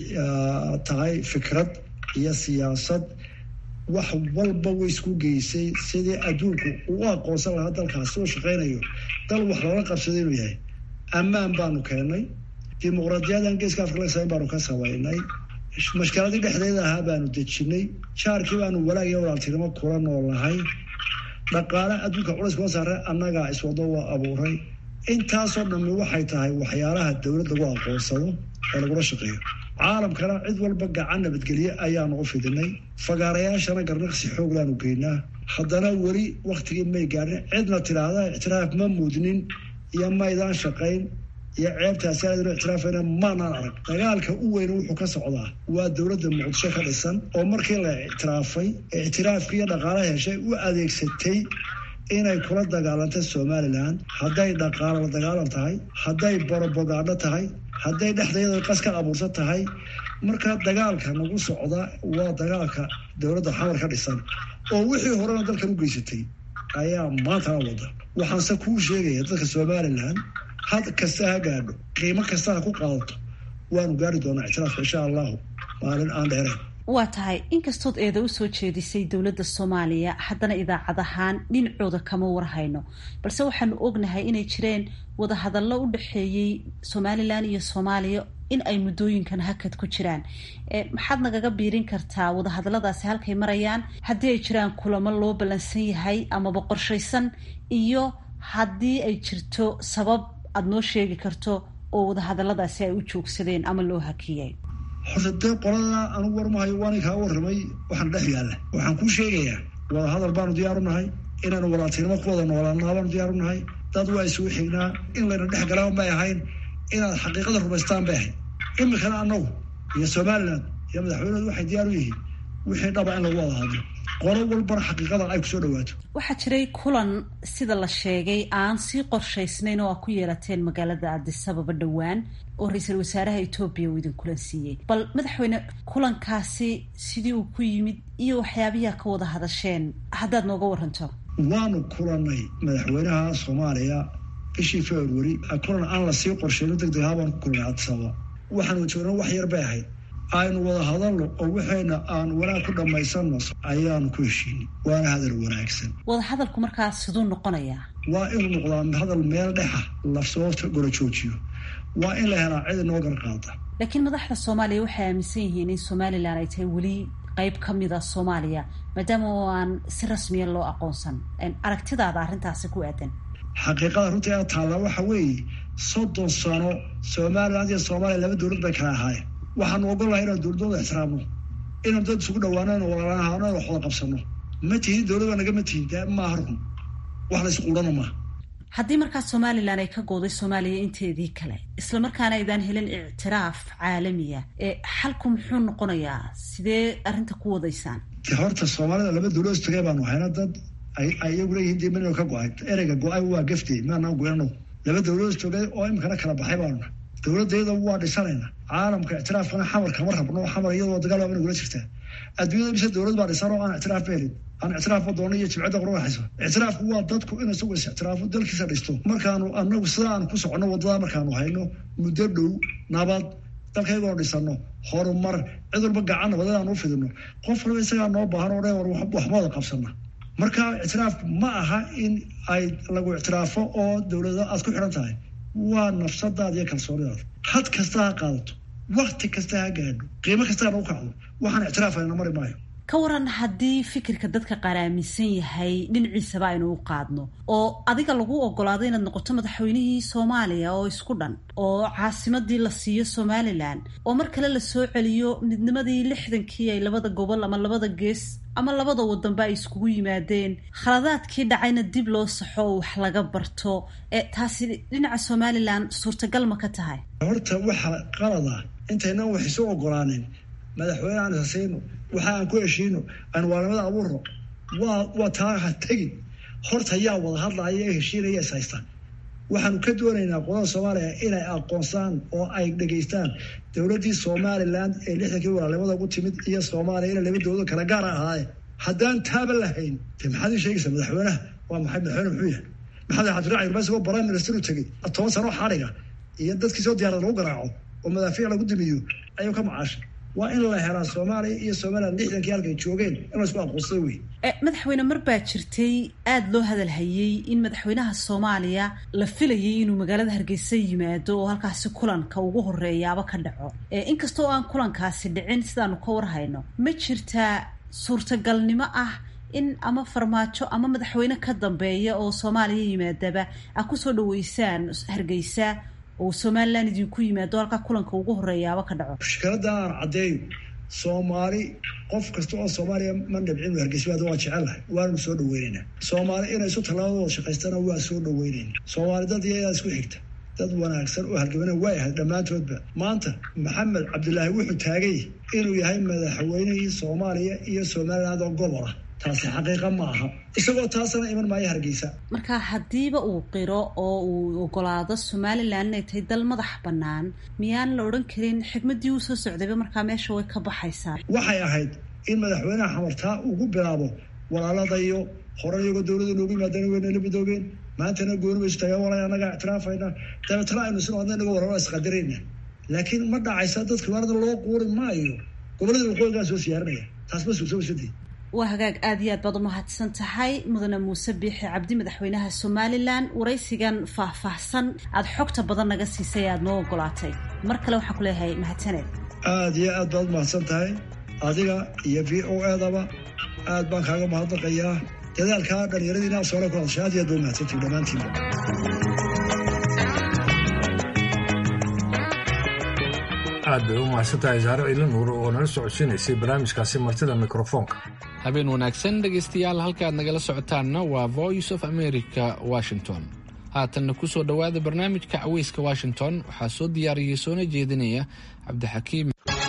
tahay fikrad iyo siyaasad wax walba way isku geysay sidii adduunku uu aqoonsan lahaa dalkaasi oo shaqaynayo dal wax loola qabsaday inuu yahay ammaan baanu keennay dimuqraadiyadan geeska afrika laga samayn baanu ka samaynay mashkaladii dhexdeeda ahaa baanu dejinay jaarkii baanu walaag iyo walaaltinimo kula noolnahay dhaqaale adduunka culays kuma saare annagaa iswado waa abuuray intaasoo dhammi waxay tahay waxyaalaha dowlad lagu aqoonsado ee lagula shaqeeyo caalamkana cid walba gacan nabadgelye ayaanu u fidinay fagaarayaashana garnaqsi xoog laanu geynaa haddana weli waktigii may gaadhin cidna tidhaahda ictiraaf ma mudnin iyo maydaan shaqayn iyo ceebtaasi aadnu ictiraafayna maanaan arag dagaalka u weyn wuxuu ka socdaa waa dowladda muqdisho ka dhisan oo markii la ictiraafay ictiraafkii iyo dhaqaala heshay u adeegsatay inay kula dagaalanta somalilan hadday dhaqaalo la dagaalan tahay hadday borobogaadho tahay hadday dhexdeeda qas ka abuursan tahay marka dagaalka nagu socda waa dagaalka dowladda xamar ka dhisan oo wixii horena dalkan u geysatay ayaa maantana wada waxaanse kuu sheegaya dadka somalilan had kasta ha gaadho qiimo kasta ha ku qaadato waanu gaari doonaa ictiraafka insha allahu maalin aan dheerayn waa tahay inkastood eeda usoo jeedisay dowladda soomaaliya haddana idaacad ahaan dhinacooda kama warhayno balse waxaanu ognahay inay jireen wadahadallo u dhexeeyey somalilan iyo soomaaliya in ay muddooyinkan hakad ku jiraan maxaad nagaga biirin kartaa wadahadalladaasi halkay marayaan haddii ay jiraan kulamo loo ballansan yahay amaba qorshaysan iyo haddii ay jirto sabab aada noo sheegi karto oo wadahadalladaasi ay u joogsadeen ama loo hakiyay horta dee qolada anugu warmahayo waana kaa warramay waxaan dhex yaalla waxaan kuu sheegayaa wadahadal baanu diyaaru nahay inaanu walaaltinimo ku wada noolaanaa baanu diyaaru nahay dad waa isugu xignaa in layna dhex galaan bay ahayn inaad xaqiiqada rumaystaan bay ahayd imikana annagu iyo somalilan iyo madaxweynedu waxay diyaar u yihiin wixii dhaba in lagu wada hadlo qolo walbana xaqiiqada ay kusoo dhawaato waxaa jiray kulan sida la sheegay aan sii qorshaysnayn oo aa ku yeelateen magaalada addisababa dhowaan oo ra-iisul wasaaraha etoobiya uu idin kulan siiyey bal madaxweyne kulankaasi sidii uu ku yimid iyo waxyaabiyaa ka wada hadasheen haddaad nooga waranto waanu kulannay madaxweynaha soomaaliya bishii february kulan aan lasii qorsheyno deg deg ahaabaan ku kulnay addisababa waxaanu joogna wax yar bay ahayd aynu wada hadalno oo waxayna aan wanaag ku dhammaysanno ayaanu ku heshiinay waana hadal wanaagsan wada hadalku markaa siduu noqonayaa waa inuu noqdaa hadal meel dhexa lafsababta gola joojiyo waa in la helaa cid inoo gar qaada laakiin madaxda soomaaliya waxay aaminsan yihiin in somalilan ay tahay weli qeyb ka mid a soomaaliya maadaama oo aan si rasmiya loo aqoonsan aragtidaada arrintaasi ku aadan xaqiiqada runtii a taallaa waxa weeye soddon sano somaliland iyo soomaaliya laba dowlad bay kala ahaayeen waxaanu ogolahay inaan dowladooda ixtiraamno inaan dad isugu dhawaano walaalanahaano wax wada qabsano ma tihin dowlad nagama tihin de maaha run wax la isquudhana maaha haddii markaa somalilan ay ka gooday soomaaliya inteedii kale islamarkaana aydaan helin ictiraaf caalamiya ee xalku muxuu noqonayaa sidee arrinta ku wadaysaan de horta soomaalida laba dowlad istagee baanu hayna dad ay iyagu leeyihiin dee mano ka go-ay ereyga go-ay waa gafte maanaan goyano laba dowlad istogee oo imikana kala baxay baanuna dowladayada waa dhisanayna caalamka ictiraafkana xamar kama rabno xamar iyadoo dagaal waa nagula jirtaa adduunyada mise dowlad baa dhisan oo aan ictiraaf ba helin aan ictiraafba doono iyo jibcadda qorwaxayso ictiraafku waa dadku in isagu is ictiraafo dalkiisa dhisto markaanu anagu sida aan ku soconno wadada markaanu hayno muddo dhow nabad dalkaygoo dhisano horumar cid walba gacanna wadadaan u fidino qof walba isagaa noo baahan oo dhan war waxma wada qabsana marka ictiraafku ma aha in ay lagu ictiraafo oo dowlada aad ku xidhan tahay waa nafsadaada iyo kalsoonidaada had kasta ha qaadato wakti kasta ha gaadho qiimo kastaa nagu kacdo waxaan ictiraafayna mari maayo ka waran haddii fikirka dadka qaar aaminsan yahay dhinaciisaba aynu u qaadno oo adiga lagu ogolaado inaad noqoto madaxweynihii soomaaliya oo isku dhan oo caasimadii la siiyo somalilan oo mar kale la soo celiyo midnimadii lixdankii ay labada gobol ama labada gees ama labada wadanba ay iskugu yimaadeen khaladaadkii dhacayna dib loo saxo oo wax laga barto ee taasi dhinaca somalilan suurtagal ma ka tahay horta waxa qalada intaynan wax isu ogolaanin madaxweyne aan isasiino waxa aan ku heshiino aan waalamada abuurno waa waa taa ha tegin horta yaa wada hadlaya ee heshiinaya is haystaan waxaanu ka doonaynaa qolada soomaaliya inay aqoonsaan oo ay dhegaystaan dowladdii somalilan ee lixdankii walaalnimada ugu timid iyo soomaaliya inay laba dowlado kala gaara ahaayeen haddaan taaba lahayn de maxaad ii sheegaysaa madaxweynaha waa maxay madaxweyne muxuu yahay maxamed cabdiraaci irma isagoo prime minister u tegey toban sano xadhiga iyo dadkii soo diyaarada lagu garaaco oo madaafiic lagu dimiyo ayuu ka macaashay waa in la helaa soomaaliya iyo somalilan lixdankii halkay joogeen in la isku aqoonsada wey madaxweyne mar baa jirtay aada loo hadalhayey in madaxweynaha soomaaliya la filayay inuu magaalada hargeysa yimaado oo halkaasi kulanka ugu horeeyaaba ka dhaco inkastoo aan kulankaasi dhicin sidaanu ka warhayno ma jirtaa suurtagalnimo ah in ama farmaajo ama madaxweyne ka dambeeya oo soomaaliya yimaadaba a kusoo dhaweysaan hargeysa oo somalilan idinku yimaado halkaa kulanka ugu horeeyaaba ka dhaco mushkiladda aan caddeeyo soomaali qof kasta oo soomaaliya ma dhibcin hargeysawaada waa jecelahay waanu soo dhaweynaynaa soomaali inay isu tallaabadooda shaqaystana waa soo dhaweynayna soomaali dad iyadaa isku xigta dad wanaagsan oo halgamana waa ahayd dhammaantoodba maanta maxamed cabdilaahi wuxuu taagay inuu yahay madaxweynihii soomaaliya iyo somaliland oo gobol ah taasi xaqiiqa ma aha isagoo taasana iman maayo hargeysa marka haddiiba uu qiro oo uu ogolaado somalilan inay tahay dal madax bannaan miyaan la odhan karin xigmaddii uu soo socdayba markaa meesha way ka baxaysaa waxay ahayd in madaxweynaha xamartaa ugu bilaabo walaaladayo hore iyagoo dowladda noogu yimaadana waynala midoobeen maantana gooni baysu tagaan walay annaga ictiraafayna dabeetana aynu sino adna inaga wararo isqadirayna laakiin ma dhacaysa dadka waarada loo quuri maayo gobollada waqooyigaa soo siyaarinaya taas ma suursoobasadii waa hagaag aada iyo aad baad umahadsan tahay mudane muuse biixi cabdi madaxweynaha somalilan waraysigan faahfaahsan aada xogta badan naga siisay aada noo ogolaatay mar kale waxaan ku leeyahay mahadsaneed aada iyo aad baad umahadsan tahay adiga iyo v o edaba aad baan kaaga mahadnaqayaa dadaalkaa dhalinyaradiina soole ku hadashay aad iyo aad ba umahadsantihi dhammaantiinba aad bay u mahadsantahay saare ciila nuur oo nala socodsiinaysay barnaamijkaasi martida mikrofoonka habeen wanaagsan dhegaystayaal halkaad nagala socotaanna waa voice of america washington haatanna ku soo dhowaada barnaamijka caweyska washington waxaa soo diyaariyey soona jeedinaya cabdixakiim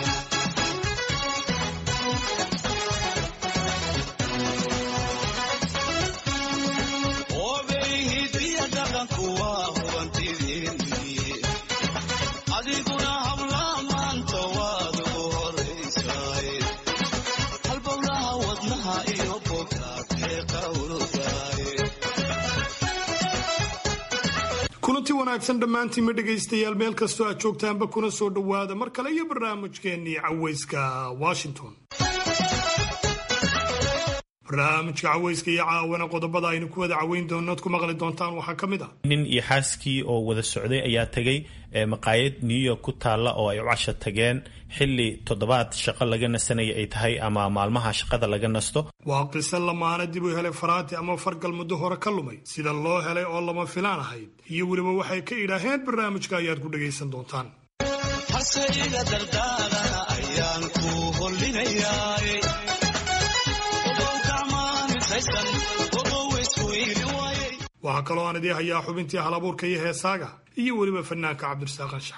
kulanti wanaagsan dhammaantiinma dhegaystayaal meel kastoo aad joogtaanba kuna soo dhowaada mar kale iyo barnaamijkeennii caweyska washington barnaamijka caweyska iyo caawana qodobada aynu ku wada caweyn doono ad ku maqli doontaan waxaa ka mid ah nin iyo xaaskii oo wada socday ayaa tegay maqaayad new york ku taalla oo ay u casho tageen xilli toddobaad shaqo laga nasanaya ay tahay ama maalmaha shaqada laga nasto waa qise lamaana dib u helay faraati ama fargal muddo hore ka lumay sida loo helay oo lama filaan ahayd iyo weliba waxay ka idhaaheen barnaamijka ayaad ku dhagaysan doontaan waxaa kaloo aan idii hayaa xubintii halabuurka iyo heesaaga iyo weliba fanaanka cabdirasaaq anshax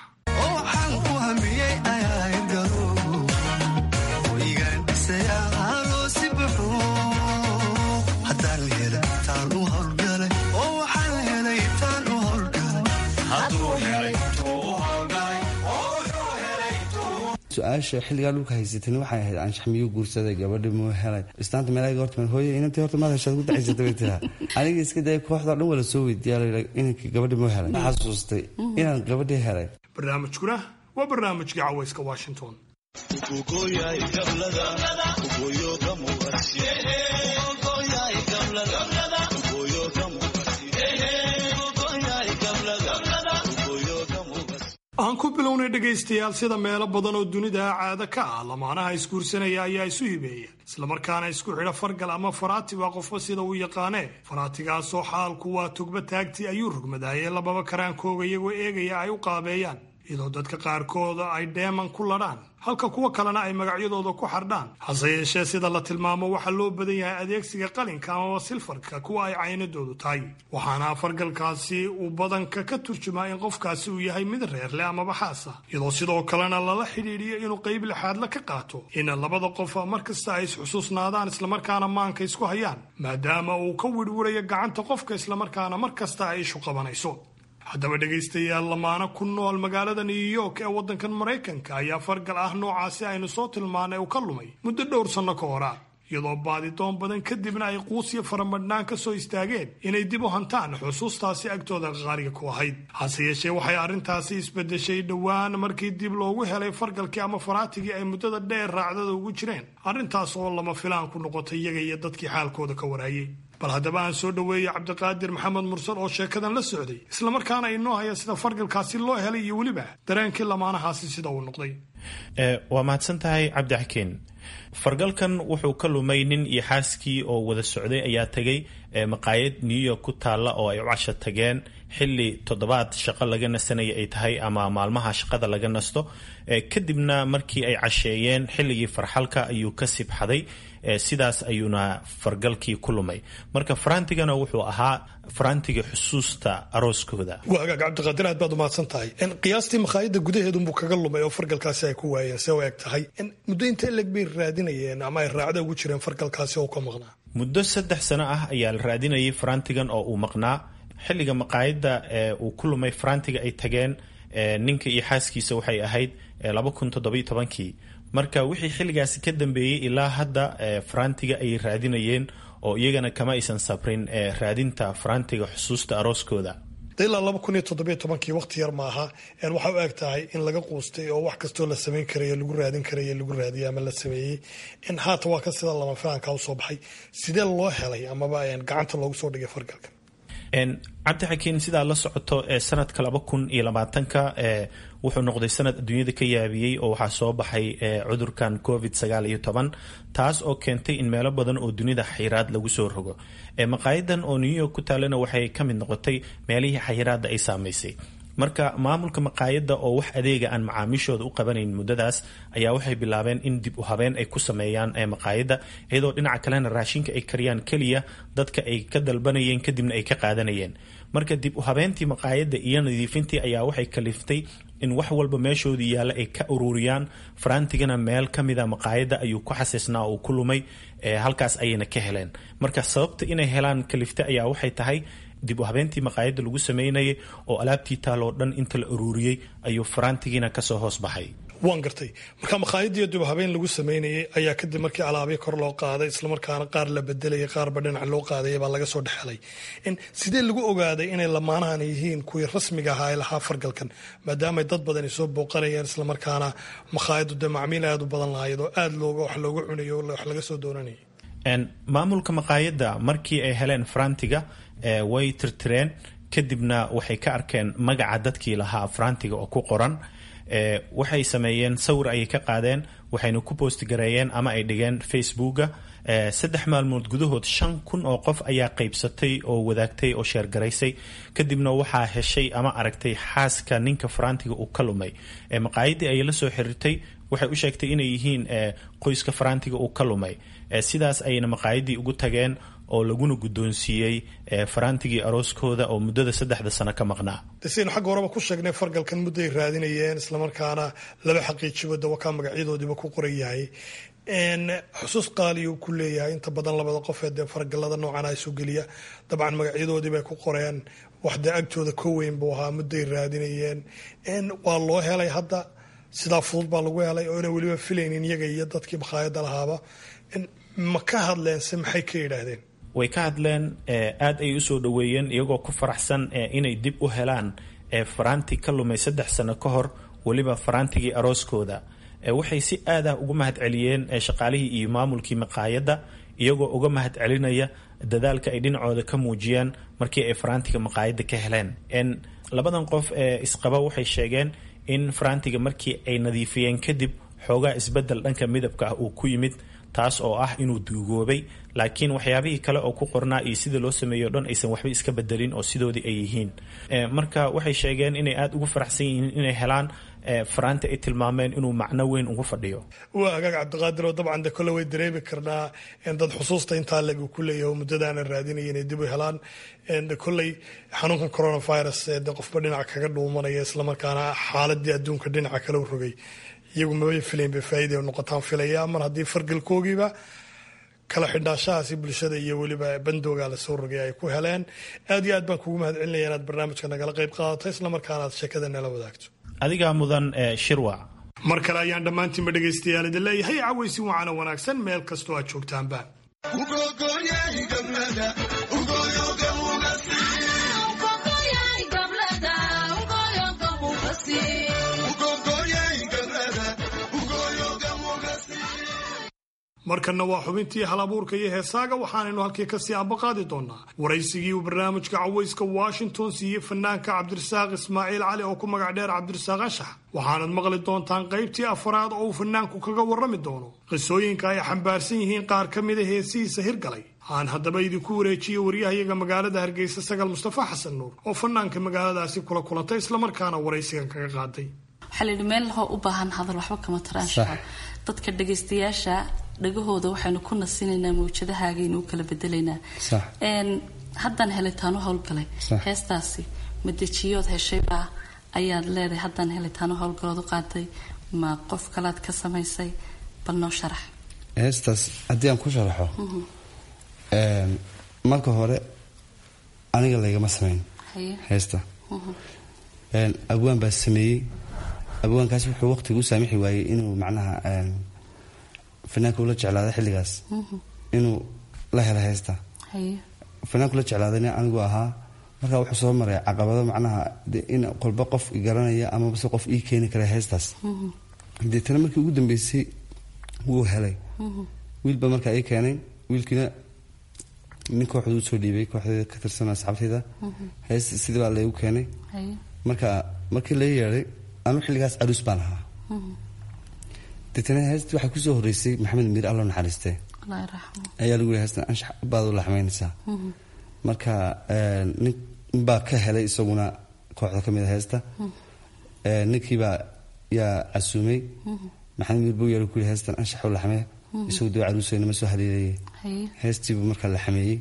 su-aasha xilligaa dhulka haysatani waxay ahayd anshax miyuu guursaday gabadhi muu helay istaanta meelaga horta hooye inantii horta maad heshaad ku dacaysatay bay tiraa aniga iska daya kooxdao dhan wala soo weydiiyaa inankii gabadhi muu helay xasuustay inaan gabadhii helay barnaamijkuna waa barnaamijkii caweyska washington aan ku bilownay dhegaystayaal sida meelo badan oo dunida caado ka ah lamaanaha isguursanaya ayaa isu hibeeya islamarkaana isku xidha fargal ama faraati waa qofba sida uu yaqaanee faraatigaasoo xaalku waa tugba taagtii ayuu rogmadaayee lababa karaankooga iyagoo eegaya ay u qaabeeyaan iyadoo dadka qaarkooda ay dheeman ku ladhaan halka kuwa kalena ay magacyadooda ku xardhaan hase yeeshee sida la tilmaamo waxaa loo badan yahay adeegsiga qalinka amaba silfarka kuwa ay caynadoodu tahay waxaana fargalkaasi uu badanka ka turjumaa in qofkaasi uu yahay mid reerleh amaba xaas ah iyadoo sidoo kalena lala xidhiidhiyo inuu qayb lixaadla ka qaato in labada qof markasta ay isxusuusnaadaan islamarkaana maanka isku hayaan maadaama uu ka wirwirayo gacanta qofka islamarkaana mar kasta ay ishu qabanayso haddaba dhegaystayaal lamaana ku nool magaalada new york ee waddankan maraykanka ayaa fargal ah noocaasi aynu soo tilmaanay uu ka lumay muddo dhowr sanno ka hora iyadoo baadidoon badan kadibna ay quusiyo faramadhnaan ka soo istaageen inay dib u hantaan xusuustaasi agtooda qaaliga ku ahayd hase yeeshee waxay arrintaasi isbedeshay dhowaan markii dib loogu helay fargalkii ama faraatigii ay muddada dheer raacdada ugu jireen arrintaas oo lama filaan ku noqotay iyaga iyo dadkii xaalkooda ka waraayey bal haddaba aan soo dhoweeyey cabdiqaadir maxamed mursal oo sheekadan la socday islamarkaana inoo haya sida fargalkaasi loo helay iyo weliba dareenkii lamaanahaasi sida uu noqday waa mahadsan tahay cabdixakiin fargalkan wuxuu ka lumay nin iyo xaaskii oo wada socday ayaa tegay maqaayad new york ku taalla oo ay u casho tageen xili toddobaad shaqo laga nasanaya ay tahay ama maalmaha shaqada laga nasto kadibna markii ay casheeyeen xilligii farxalka ayuu ka sibxaday sidaas ayuuna fargalkii ku lumay marka farantigana wuxuu ahaa farantiga xusuusta arooskooda waagaag cabdiqaadir aad baad umahadsan tahay qiyaastii makhaayadda gudaheedunbuu kaga lumay oo fargalkaasi ay ku waayeen see u eg tahay muddo intee leg bay raadinayeen ama ay raacda ugu jireen fargalkaasi oo ka maqnaa muddo saddex sano ah ayaa la raadinayay farantigan oo uu maqnaa xilliga maqaayadda uu ku lumay farantiga ay tageen ninka iyo xaaskiisa waxay ahayd laba kun toddobiyo tobankii marka wixii xilligaasi ka dambeeyey ilaa hadda farantiga ayay raadinayeen oo iyagana kama aysan sabrin raadinta farantiga xusuusta arooskooda ilaa laba kun iyo toddobiyo tobankii waqti yar maaha waxa u eg tahay in laga quustay oo wax kastoo la samayn karayo lagu raadin karayo lagu raadiyay ama la sameeyey haata waa ka sida lama filaanka usoo baxay sidee loo helay amaba gacanta loogu soo dhigay fargalka cabdixakiin sidaa la socoto sanadka laba kun iyo labaatanka wuxuu noqday sanad adduunyada ka yaabiyey oo waxaa soo baxay cudurkan covid sagaal iyo toban taas oo keentay in meelo badan oo dunida xayiraad lagu soo rogo maqaayadan oo new york ku taalana waxay ka mid noqotay meelihii xayiraadda ay saamaysay marka maamulka maqaayadda oo wax adeega aan macaamiishooda u qabanayn muddadaas ayaa waxay bilaabeen in dib u habeen ay ku sameeyaan maqaayadda iyadoo dhinaca kalena raashinka ay kariyaan keliya dadka ay ka dalbanayeen kadibna ay ka qaadanayeen marka dib u habeentii maqaayadda iyo nadiifintii ayaa waxay kaliftay in wax walba meeshoodii yaalla ay ka ururiyaan farantigana meel ka mida maqaayadda ayuu ku xasiisnaa uu ku lumay halkaas ayayna ka heleen marka sababta inay helaan kalifta ayaa waxay tahay dib u habeentii maqaayadda lagu sameynayay oo alaabtii taaloo dhan inta la ururiyey ayuu farantigiina kasoo hoos baxay waan gartay marka makhaayadiiyo dib habeen lagu sameynayay ayaa kadib markii alaabyo kor loo qaaday islamarkaana qaar la bedelayay qaarba dhinac loo qaadaya baa laga soo dhexelay sidee lagu ogaaday inay lamaanahan yihiin kuwii rasmiga ahaa ee lahaa fargalkan maadaamay dad badan ay soo booqanayeen islamarkaana makhaayaddu dee macmiil aada u badan lahayd oo aada looga wax looga cunayo wax laga soo doonanayay maamulka maqaayadda markii ay heleen farantiga way tirtireen kadibna waxay ka arkeen magaca dadkii lahaa farantiga oo ku qoran waxay sameeyeen sawir ayay ka qaadeen waxayna ku boostgareeyeen ama ay dhigeen facebooka saddex maalmood gudahood shan kun oo qof ayaa qaybsatay oo wadaagtay oo sheergaraysay kadibna waxaa heshay ama aragtay xaaska ninka farantiga uu ka lumay maqaayadii ayay la soo xiriirtay waxay u sheegtay inay yihiin qoyska farantiga uu ka lumay sidaas ayayna maqaayadii ugu tageen oo laguna guddoonsiiyey farantigii arooskooda oo muddada saddexda sano ka maqnaa saynu xagga horeba ku sheegnay fargalkan mudday raadinayeen islamarkaana laba xaqiijibo dawakaa magacyadoodiiba ku qoran yahay xusuus qaaliyu ku leeyahay inta badan labada qofee dee fargalada noocan isu geliya dabcan magacyadoodiibay ku qoreen wax dee agtooda ka weyn buu ahaa mudday raadinayeen waa loo helay hadda sidaa fudud baa lagu helay oo ina weliba filaynin iyaga iyo dadkii makhaayadda lahaaba ma ka hadleen se maxay ka yidhaahdeen way ka hadleen aad ay usoo dhoweeyeen iyagoo ku faraxsan inay dib u helaan faranti ka lumay saddex sano ka hor weliba farantigii arooskooda waxay si aad ah ugu mahad celiyeen shaqaalihii iyo maamulkii maqaayadda iyagoo uga mahad celinaya dadaalka ay dhinacooda ka muujiyeen markii ay farantiga maqaayadda ka heleen labadan qof ee isqaba waxay sheegeen in faraantiga markii ay nadiifiyeen kadib xoogaa isbedel dhanka midabka ah uu ku yimid taas oo ah inuu duugoobay laakiin waxyaabihii kale oo ku qornaa iyo sida loo sameeyo dhan aysan waxba iska bedelin oo sidoodii ay yihiin marka waxay sheegeen inay aada ugu faraxsan yihiin inay helaan faraanti ay tilmaameen inuu macno weyn ugu fadhiyo waa hagaag cabdiqaadir oo dabcan de kole way dareemi karnaa dad xusuusta intaa leg uu ku leeyahay oo muddadaana raadinaya inay dib u helaan kolley xanuunkan coronavirus de qofba dhinac kaga dhuumanaya islamarkaana xaaladii adduunka dhinaca kale u rogay iyagu mabay filayn bay faa'iida noqotaan filaya mar haddii fargalkoogiiba kala xidhnaashahaasi bulshada iyo weliba bandooga lasoo rogay ay ku heleen aad iyo aad baan kugu mahad celinaya inaad barnaamijka nagala qayb qaadato islamarkaana aad sheekada nala wadaagto adigaa mudan shirwac mar kale ayaan dhammaantiinba dhegaystayaal idin leeyahay cawaysi wacana wanaagsan meel kastoo aad joogtaanba markanna waa xubintii hal abuurka iyo heesaaga waxaanaynu halkii kasii ambaqaadi doonaa waraysigii uu barnaamijka cawayska washington siiyey fanaanka cabdirasaaq ismaaciil cali oo ku magac dheer cabdirasaaq anshax waxaanad maqli doontaan qaybtii afaraad oo uu fanaanku kaga warrami doono qisooyinka ay xambaarsan yihiin qaar ka mida heesihiisa hirgalay aan haddaba idinku wareejiye waryahayaga magaalada hargeysa sagal mustafa xasan nuur oo fanaanka magaaladaasi kula kulantay islamarkaana waraysigan kaga qaaday waxaa layidhi meel lahoo u baahan hadal waxba kama taraanshaco dadka dhagaystayaasha dhagahooda waxaynu ku nasinaynaa mawjadahaagaynu u kala bedelaynaa haddaan helitaano howlgalay heestaasi madejiyood heshaybaa ayaad leedahay haddaan helitaano howlgalood u qaaday ma qof kalaad ka samaysay bal noo sharax heestaas haddii aan ku sharaxo marka hore aniga laygama samayn heesta abwaan baa sameeyey abwaankaas wuxuu waqtiga u saamixi waayey inuu macnaha fanaanka ula jeclaaday xilligaas inuu la helo heesta fanaanku la jeclaadayna anigu ahaa markaa wuxuu soo maray caqabado macnaha in qolba qof garanaya amabase qof ii keeni kara heestaas deetana markii ugu dambeysay wuu helay wiilba markaa ii keenay wiilkiina nin kooxdu usoo dhiibay kooxdeeda ka tirsan asxaabteyda heest sidii baa laygu keenay marka markii la yeeday anu xilligaas caruus baan ahaa deetana heestii waxaa kusoo horeysay maxamed miir allo naxariiste ayaa lagu yiri heestan anshax baad u laxmaynaysaa marka nin baa ka helay isaguna kooxda ka mid a heesta ninkiibaa yaa casuumay maxamed miir buu yeer ku yiri heestan anshax u laxmee isagu doo caruusayna ma soo haleelayay heestiibuu markaa la xameeyey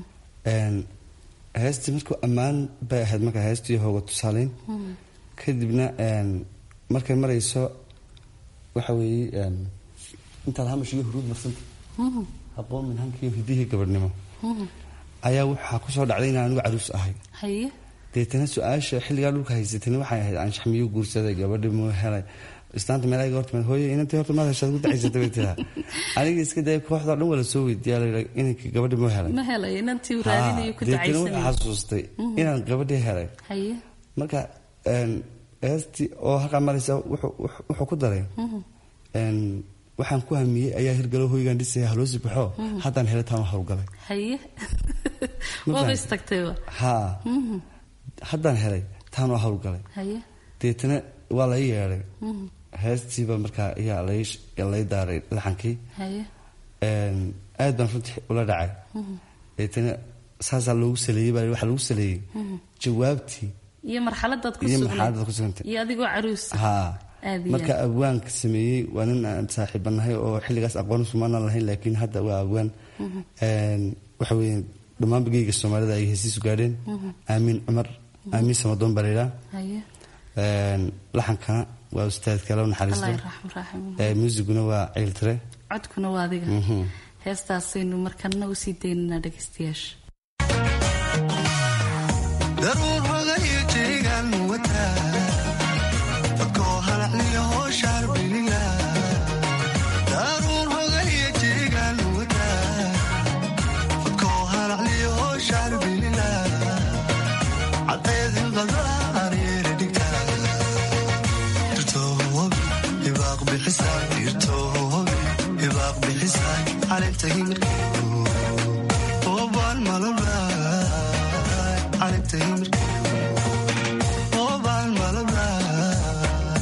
heestii markuu ammaan bay ahayd markaa heestii hooga tusaaleyn kadibna markay marayso waxa weeye intaad hamashiyo huruud marsanta habboon min hankiiyo hidihii gabadhnimo ayaa waxaa kusoo dhacday inaan anigu caruus ahay deetana su-aasha xilligaa dhulka haysatani waxay ahayd anshax miyuu guursaday gabadhi muu helay islaanta meelaga horta hooye inantii horta maad heshaad ku dacaysatay bay tiraa aniga iska daya kooxdao dhan wala soo weydiiyaa layidha inanka gabadhi muu helay ma helay inantii uu raadinayo ku deetana dacaysanay wuxuu xasuustay inaan gabadhii helay haye marka heestii oo halkaa maraysa wuxuu ku daray waxaan ku hamiyey ayaa hirgalo hoygaan dhisaya haloosi baxo haddaan helitaan howlgalay haye waaba istagtayba haa haddaan helay taan waa howlgalay haye deetana waa lai yeedhay heestiiba markaa ayaa lay daaray laxankii haye aad baan runtii ula dhacay deetana saasaa loogu saleeyey baa waxaa lagu saleeyey jawaabtii iyo marxaladaad ku iyo sugnayd marxaladaad ku sugantay iyo adigoo caruus haa aad iyo marka aad. abwaanka sameeyey waa nin aan saaxiibanahay oo xilligaas aqoon sumaanan lahayn laakiin hadda waa abwaan waxa weeye dhammaan bageyga soomaalida ay hesiisu gaadheen aamiin cumar aamiin samadoon baa layidhaa haye laxankana waa ustaadka loo allah naxariisto raxmu raaxim Ee, muusiguna waa ciiltire codkuna waa adiga Mhm. heestaasaynu markana usii daynanaa dhegaystayaasha daruur hogayo jeegaan wataa fadkoo halacliyo hooshaar biliga daruur hogayo jeegaan wataa fadkoo halacliyo hooshaar biliga caddeed hilqadaan yeela dhigtaa dirtoobi hibaaq bixisaa dirtoobi hibaaq bixisaa calinta himirkeedu oobaan malabaa calinta himirkeedu oobaan malabaa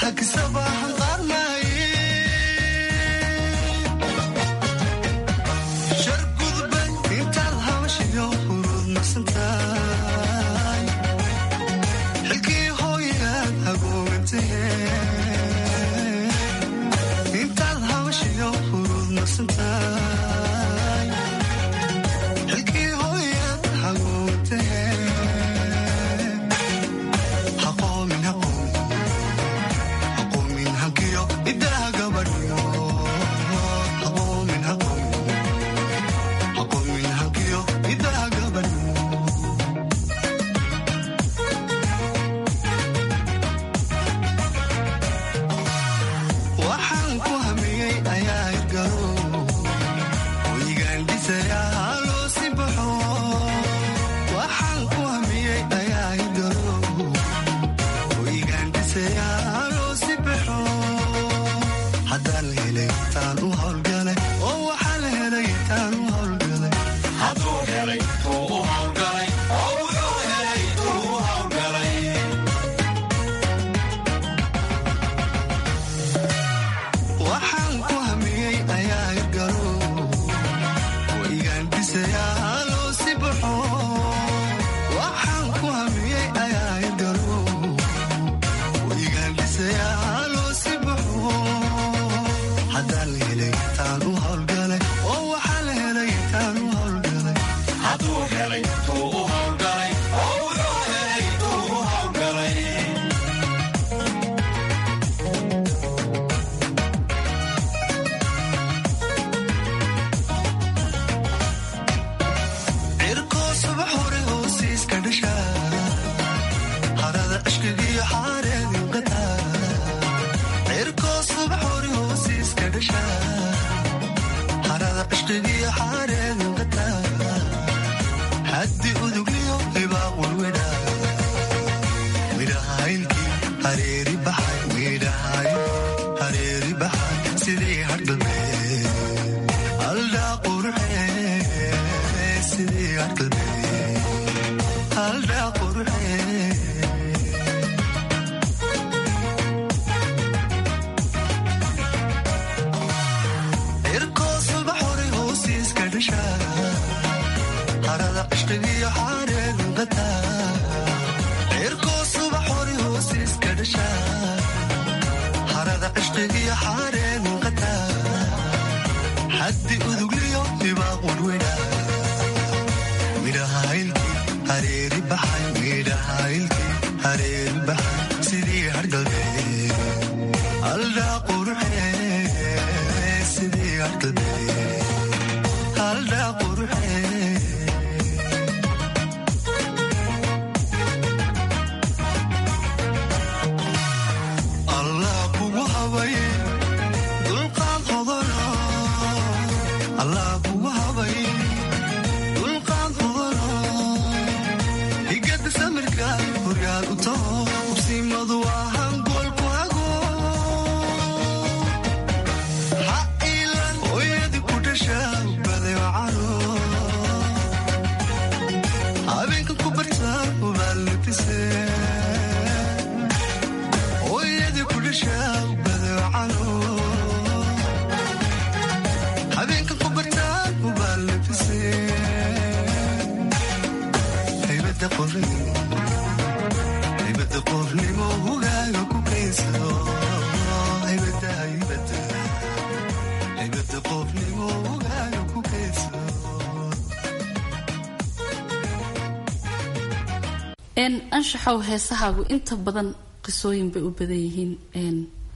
anshaxow heesahaagu inta badan qisooyin bay u badan yihiin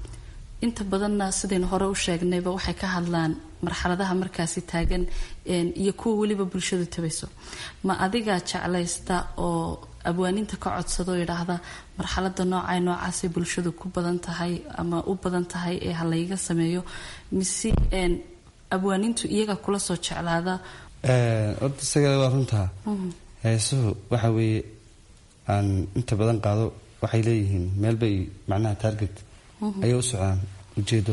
inta badanna sidaynu hore u sheegnayba waxay ka hadlaan marxaladaha markaasi taagan iyo kuwa weliba bulshadu tabayso ma adigaa jeclaysta oo abwaaninta ka codsado yidhaahda marxalada noocay noocaasay bulshadu ku badan tahay ama u badan tahay ee halayga sameeyo mise abwaanintu iyaga kula soo jeclaada horta isagale waa runtaa heesuhu waxa weeye aan inta badan qaado waxay leeyihiin meelbay macnaha taarget ayay u socdaan ujeedo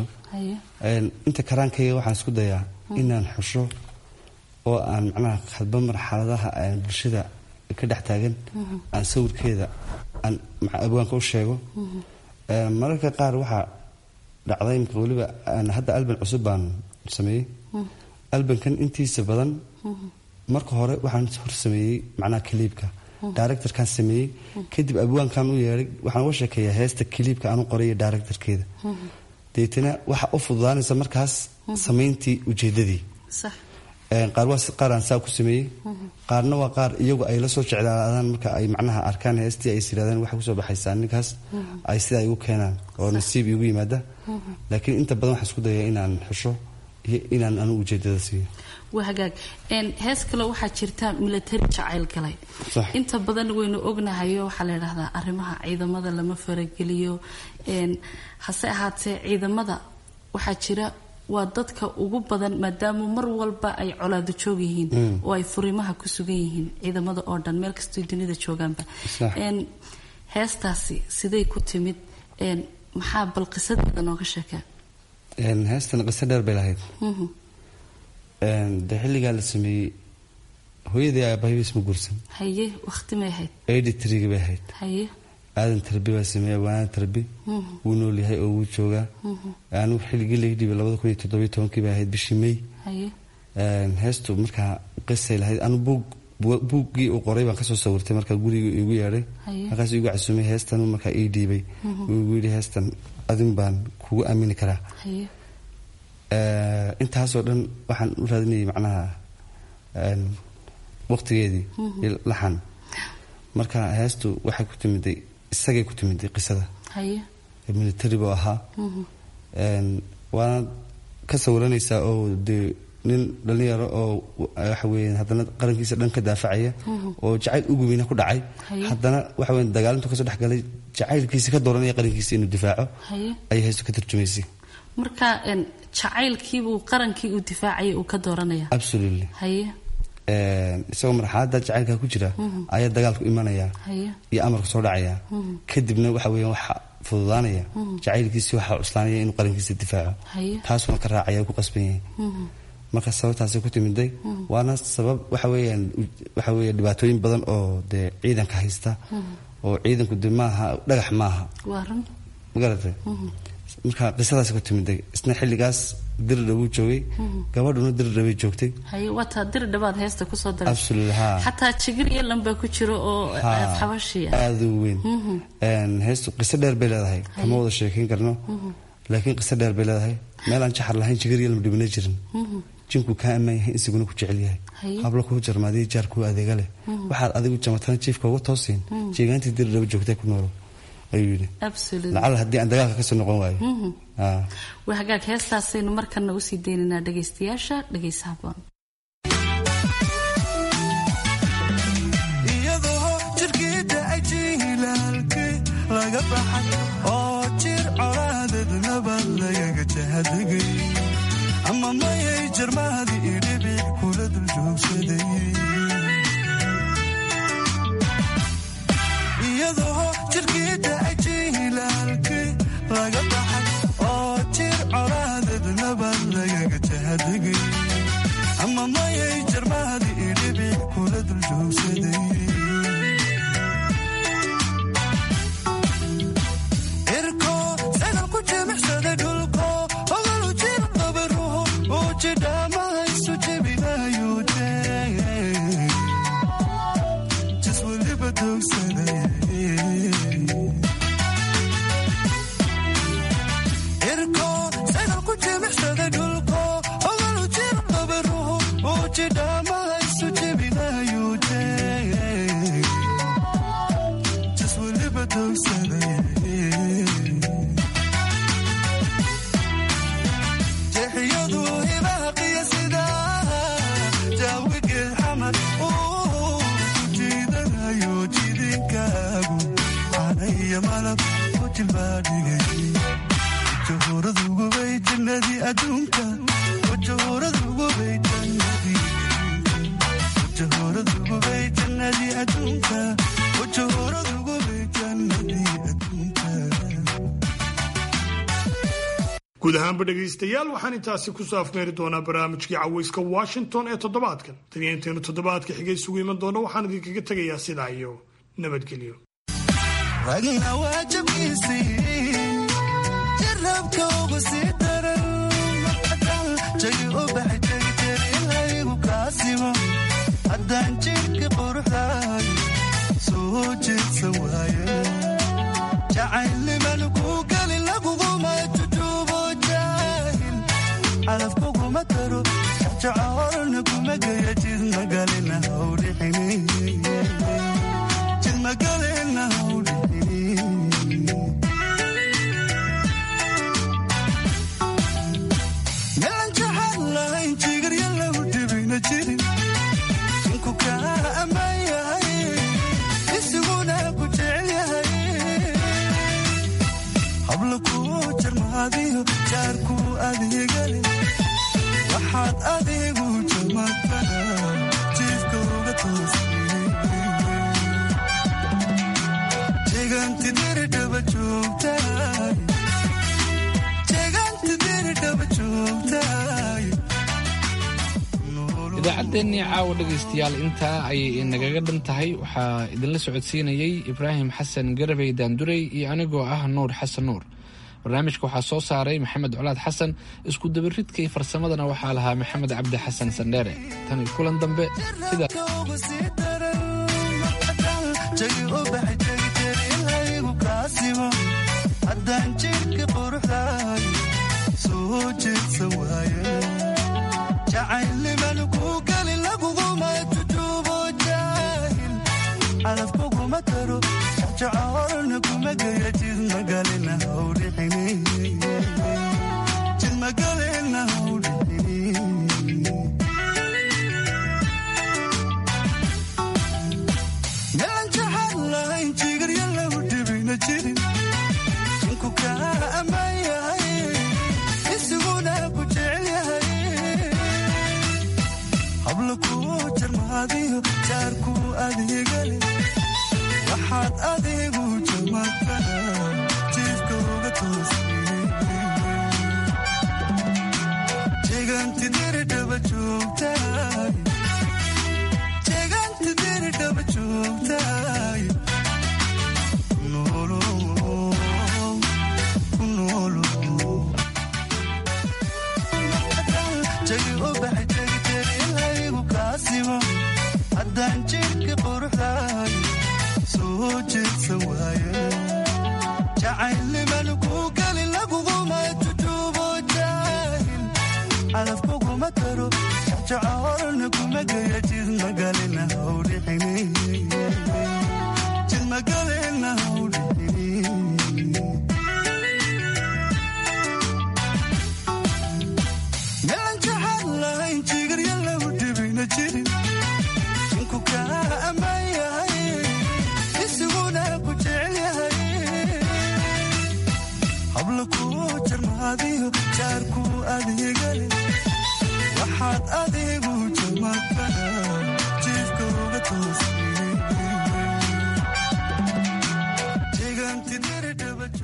inta karaankayga waxaan isku dayaa inaan xusho oo aan macnaha hadba marxaladaha bulshada ka dhex taagan aan sawirkeeda aan abwaanka u sheego mararka qaar waxaa dhacday imika weliba hadda alban cusub baan sameeyey albankan intiisa badan marka hore waxaan hor sameeyey macnaha kaliibka directorkaan sameeyey kadib abwaankan u yeedhay waxaan uga sheekeeyaa heesta kaliibka aan u qoraya directorkeeda deetana waxa u fududaanaysa markaas samayntii ujeedadii qaar waa qaar aan saa ku sameeyey qaarna waa qaar iyagu ay la soo jeclaadaan marka ay macnaha arkaan heestii ay yirahdaan waxa kusoo baxaysaa ninkaas ay sida ay u keenaan oo nasiib igu yimaada laakiin inta badan waxaan isku dayaa inaan xusho iyo inaan anigu ujeedada siiyo waa hagaag hees kale waxaa jirta military jacayl galay inta badan waynu ognahayo waxaa la yidhahdaa arrimaha ciidamada lama farageliyo hase ahaatee ciidamada waxaa jira waa dadka ugu badan maadaama mar walba ay colaado joog yihiin oo ay furimaha ku sugan yihiin ciidamada oo dhan meel kastoo dunida joogaanba heestaasi siday ku timid maxaa bal qisadeeda nooga sheekee heestan qiso dheer bay lahayd dee xilligaa la sameeyey hooyadii aabahibis ma guursan haye waqti may ahayd eighty-three bay ahayd haye aadan tarbi baa sameeya waana tarbi wuu nool yahay oo wuu joogaa anigu xilligii laga dhiibay labada kun iyo toddobiyo tobankii bay ahayd bishii may haye heestu markaa qisay lahayd anu buug buuggii uu qoray baan kasoo sawirtay markaa guriga igu yeedhay markaas igu casuumay heestan markaa ii dhiibay uu igu yidhi heestan adin baan kugu aamini karaa haye intaasoo dhan waxaan u raadinayay macnaha waqtigeedii laxan marka heestu waxay ku timiday isagay ku timiday qisada haye military buu ahaa waana ka sawiranaysaa oo dee nin dhalinyaro oo waxa weeye haddana qarankiisa dhan ka daafacaya oo jacayl ugubina ku dhacay haddana waxa weye dagaalintu kasoo dhex galay jacaylkiisa ka dooranaya qarankiisa inuu difaaco ayay heestu ka tarjumaysay marka jacaylkiibuu qarankii uu difaacayay uu ka dooranaya absolutely haye isagoo marxaladda jacaylkaa ku jira ayaa dagaalku imanaya haye iyo amarku soo dhacaya kadibna waxa weya waxa fududaanaya jacaylkiisii waxaa cuslaanaya inuu qarankiisa difaaco haye taasuna ka raacaya ku qasban yahay marka sababtaasay ku timiday waana sabab waxa weeyaan waxa weeye dhibaatooyin badan oo dee ciidanka haysta oo ciidanku de maaha dhagax maaha waa run magaratay marka qisadaas ku timiday isna xilligaas diridha wuu joogay gabadhuna diridha bay joogtay haye waataa diri dhabaad heesta kusoo daray absolutely ha xataa jigir iyo lambaa ku jiro oo xabashi ah aada u weyn heestu qiso dheer bay leedahay kama wada sheekayn karno laakiin qiso dheer bay leedahay meel aan jaxar lahayn jigir iyo lama dhibina jirin jinku kaa ammaan yahay insiguna ku jecel yahay hablo kuu jarmaadiya jaar kuu adeega leh waxaad adigu jamatana jiifka uga toosiin jeegaantii diridhaba joogtay ku noolo ayuu yidhi lacala haddii aan dagaalka kasoo noqon waayo waa hagaag heestaasaynu markana usii deynaynaa dhagaystayaasha dhegaysa haboon iyadoo jirkiida ajilaalkii laga baxay oo jir colaadeed nabad lagaga jahadegay ama mayay jarmaadi idhibic kula dul joogsaday iyadoo jirkiida ajilaalkii laga baxay oo jir colaadeed nabad lagaga jahadegay ama mayay jarmaadi idhibic kula dul joogsaday irko sagal ku jimicsaday dhulko ogalu jir qabaruhu uu jidhaamahaysu jebinayuute jas weliba doogsaday irko sagal ku jimicsaday dhulko ogalu jir qabaruhu uu jidhaamahaysu jebinayuute jas weliba doogsaday jeexiyadu ibaaqiya sida jaawigeed xamar uu ku jiidanayo jidhinkaagu canaiyo malab ku jilbaadhigay jahuuradugubay jannadii adduunka jahuuradugubay jannadii jahuuradugubay jannadii adduunka jahuuradugubay jannadii adduunka guud ahaanba dhegaystayaal waxaan intaasi kusoo afmeeri doonaa barnaamijkii cawayska washington ee toddobaadkan tan iyo intaynu toddobaadka xigay isugu iman doono waxaan idinkaga tegayaa sidaa iyo nabadgelyo ragna waajabkiisii jeedsan waaye jacaylniman ku geli laguguma jujuubo jaahil calafkuguma taro jacoolna kuma geya jidmagalina hawdhixini jidmagalina hawdhixini meelan jaxad lahayn jigarya lagu dhibina jirin inku kaa ammaan yahay isiguna ku jecel yahay habla ku jarmaadiyo jaarku adeegale waxaad adigu jamataa jiifka uga toosay jeegaanti diri dhaba joogtaay jeegaanti diri dhaba joogtaay idaacaddeenii caawa dhegaystayaal intaa ayay inagaga dhan tahay waxaa idinla socodsiinayey ibraahim xasan garabey daandurey iyo anigoo ah nuur xasan nuur barnaamijka waxaa soo saaray maxamed colaad xasan isku dabaridka iyo farsamadana waxaa lahaa maxamed cabdi xasan sandheere tan iyo kulan dambe sida jagi u baxay jegijerilaygu kaasimo haddaan jidhka quruxdaay soo jeedsan waaye jacaylniman ku geli laguguma jujuubo jaahil calafkuguma taro jacoolna kuma geya jidmagalina hawdhixini jidmagalina hawdhixini meelan jaxad lahayn jigarya lagu dhibina jirin inku kaa ammaan yahay isiguna ku jecel yahay habla ku jarmaadiyo jaarku adeegale waxaad adigu jamataa jiifka uga toosay jeegaanti diri dhaba joogtaay jeegaanti diri dhaba joogtaay kunoolo kunoolo jagi u baxay jegijerilaygu kaasimo haddaan jidhka quruxdaay soo jeedsan waaye jacaylniman ku geli laguguma jujuubo jaahil calafkuguma taro jacoolna kuma geya jidmagalina hawdhixini jidmagalina hawdhixini meelan jaxad lahayn jigarya lagu dhibina jirin inku kaa ammaan yahay isiguna ku jecel yahay habla ku jarmaadiyo jaarku adeegale waxaad adigu jamataa jiifka uga toosay jeegaanti diri dhaba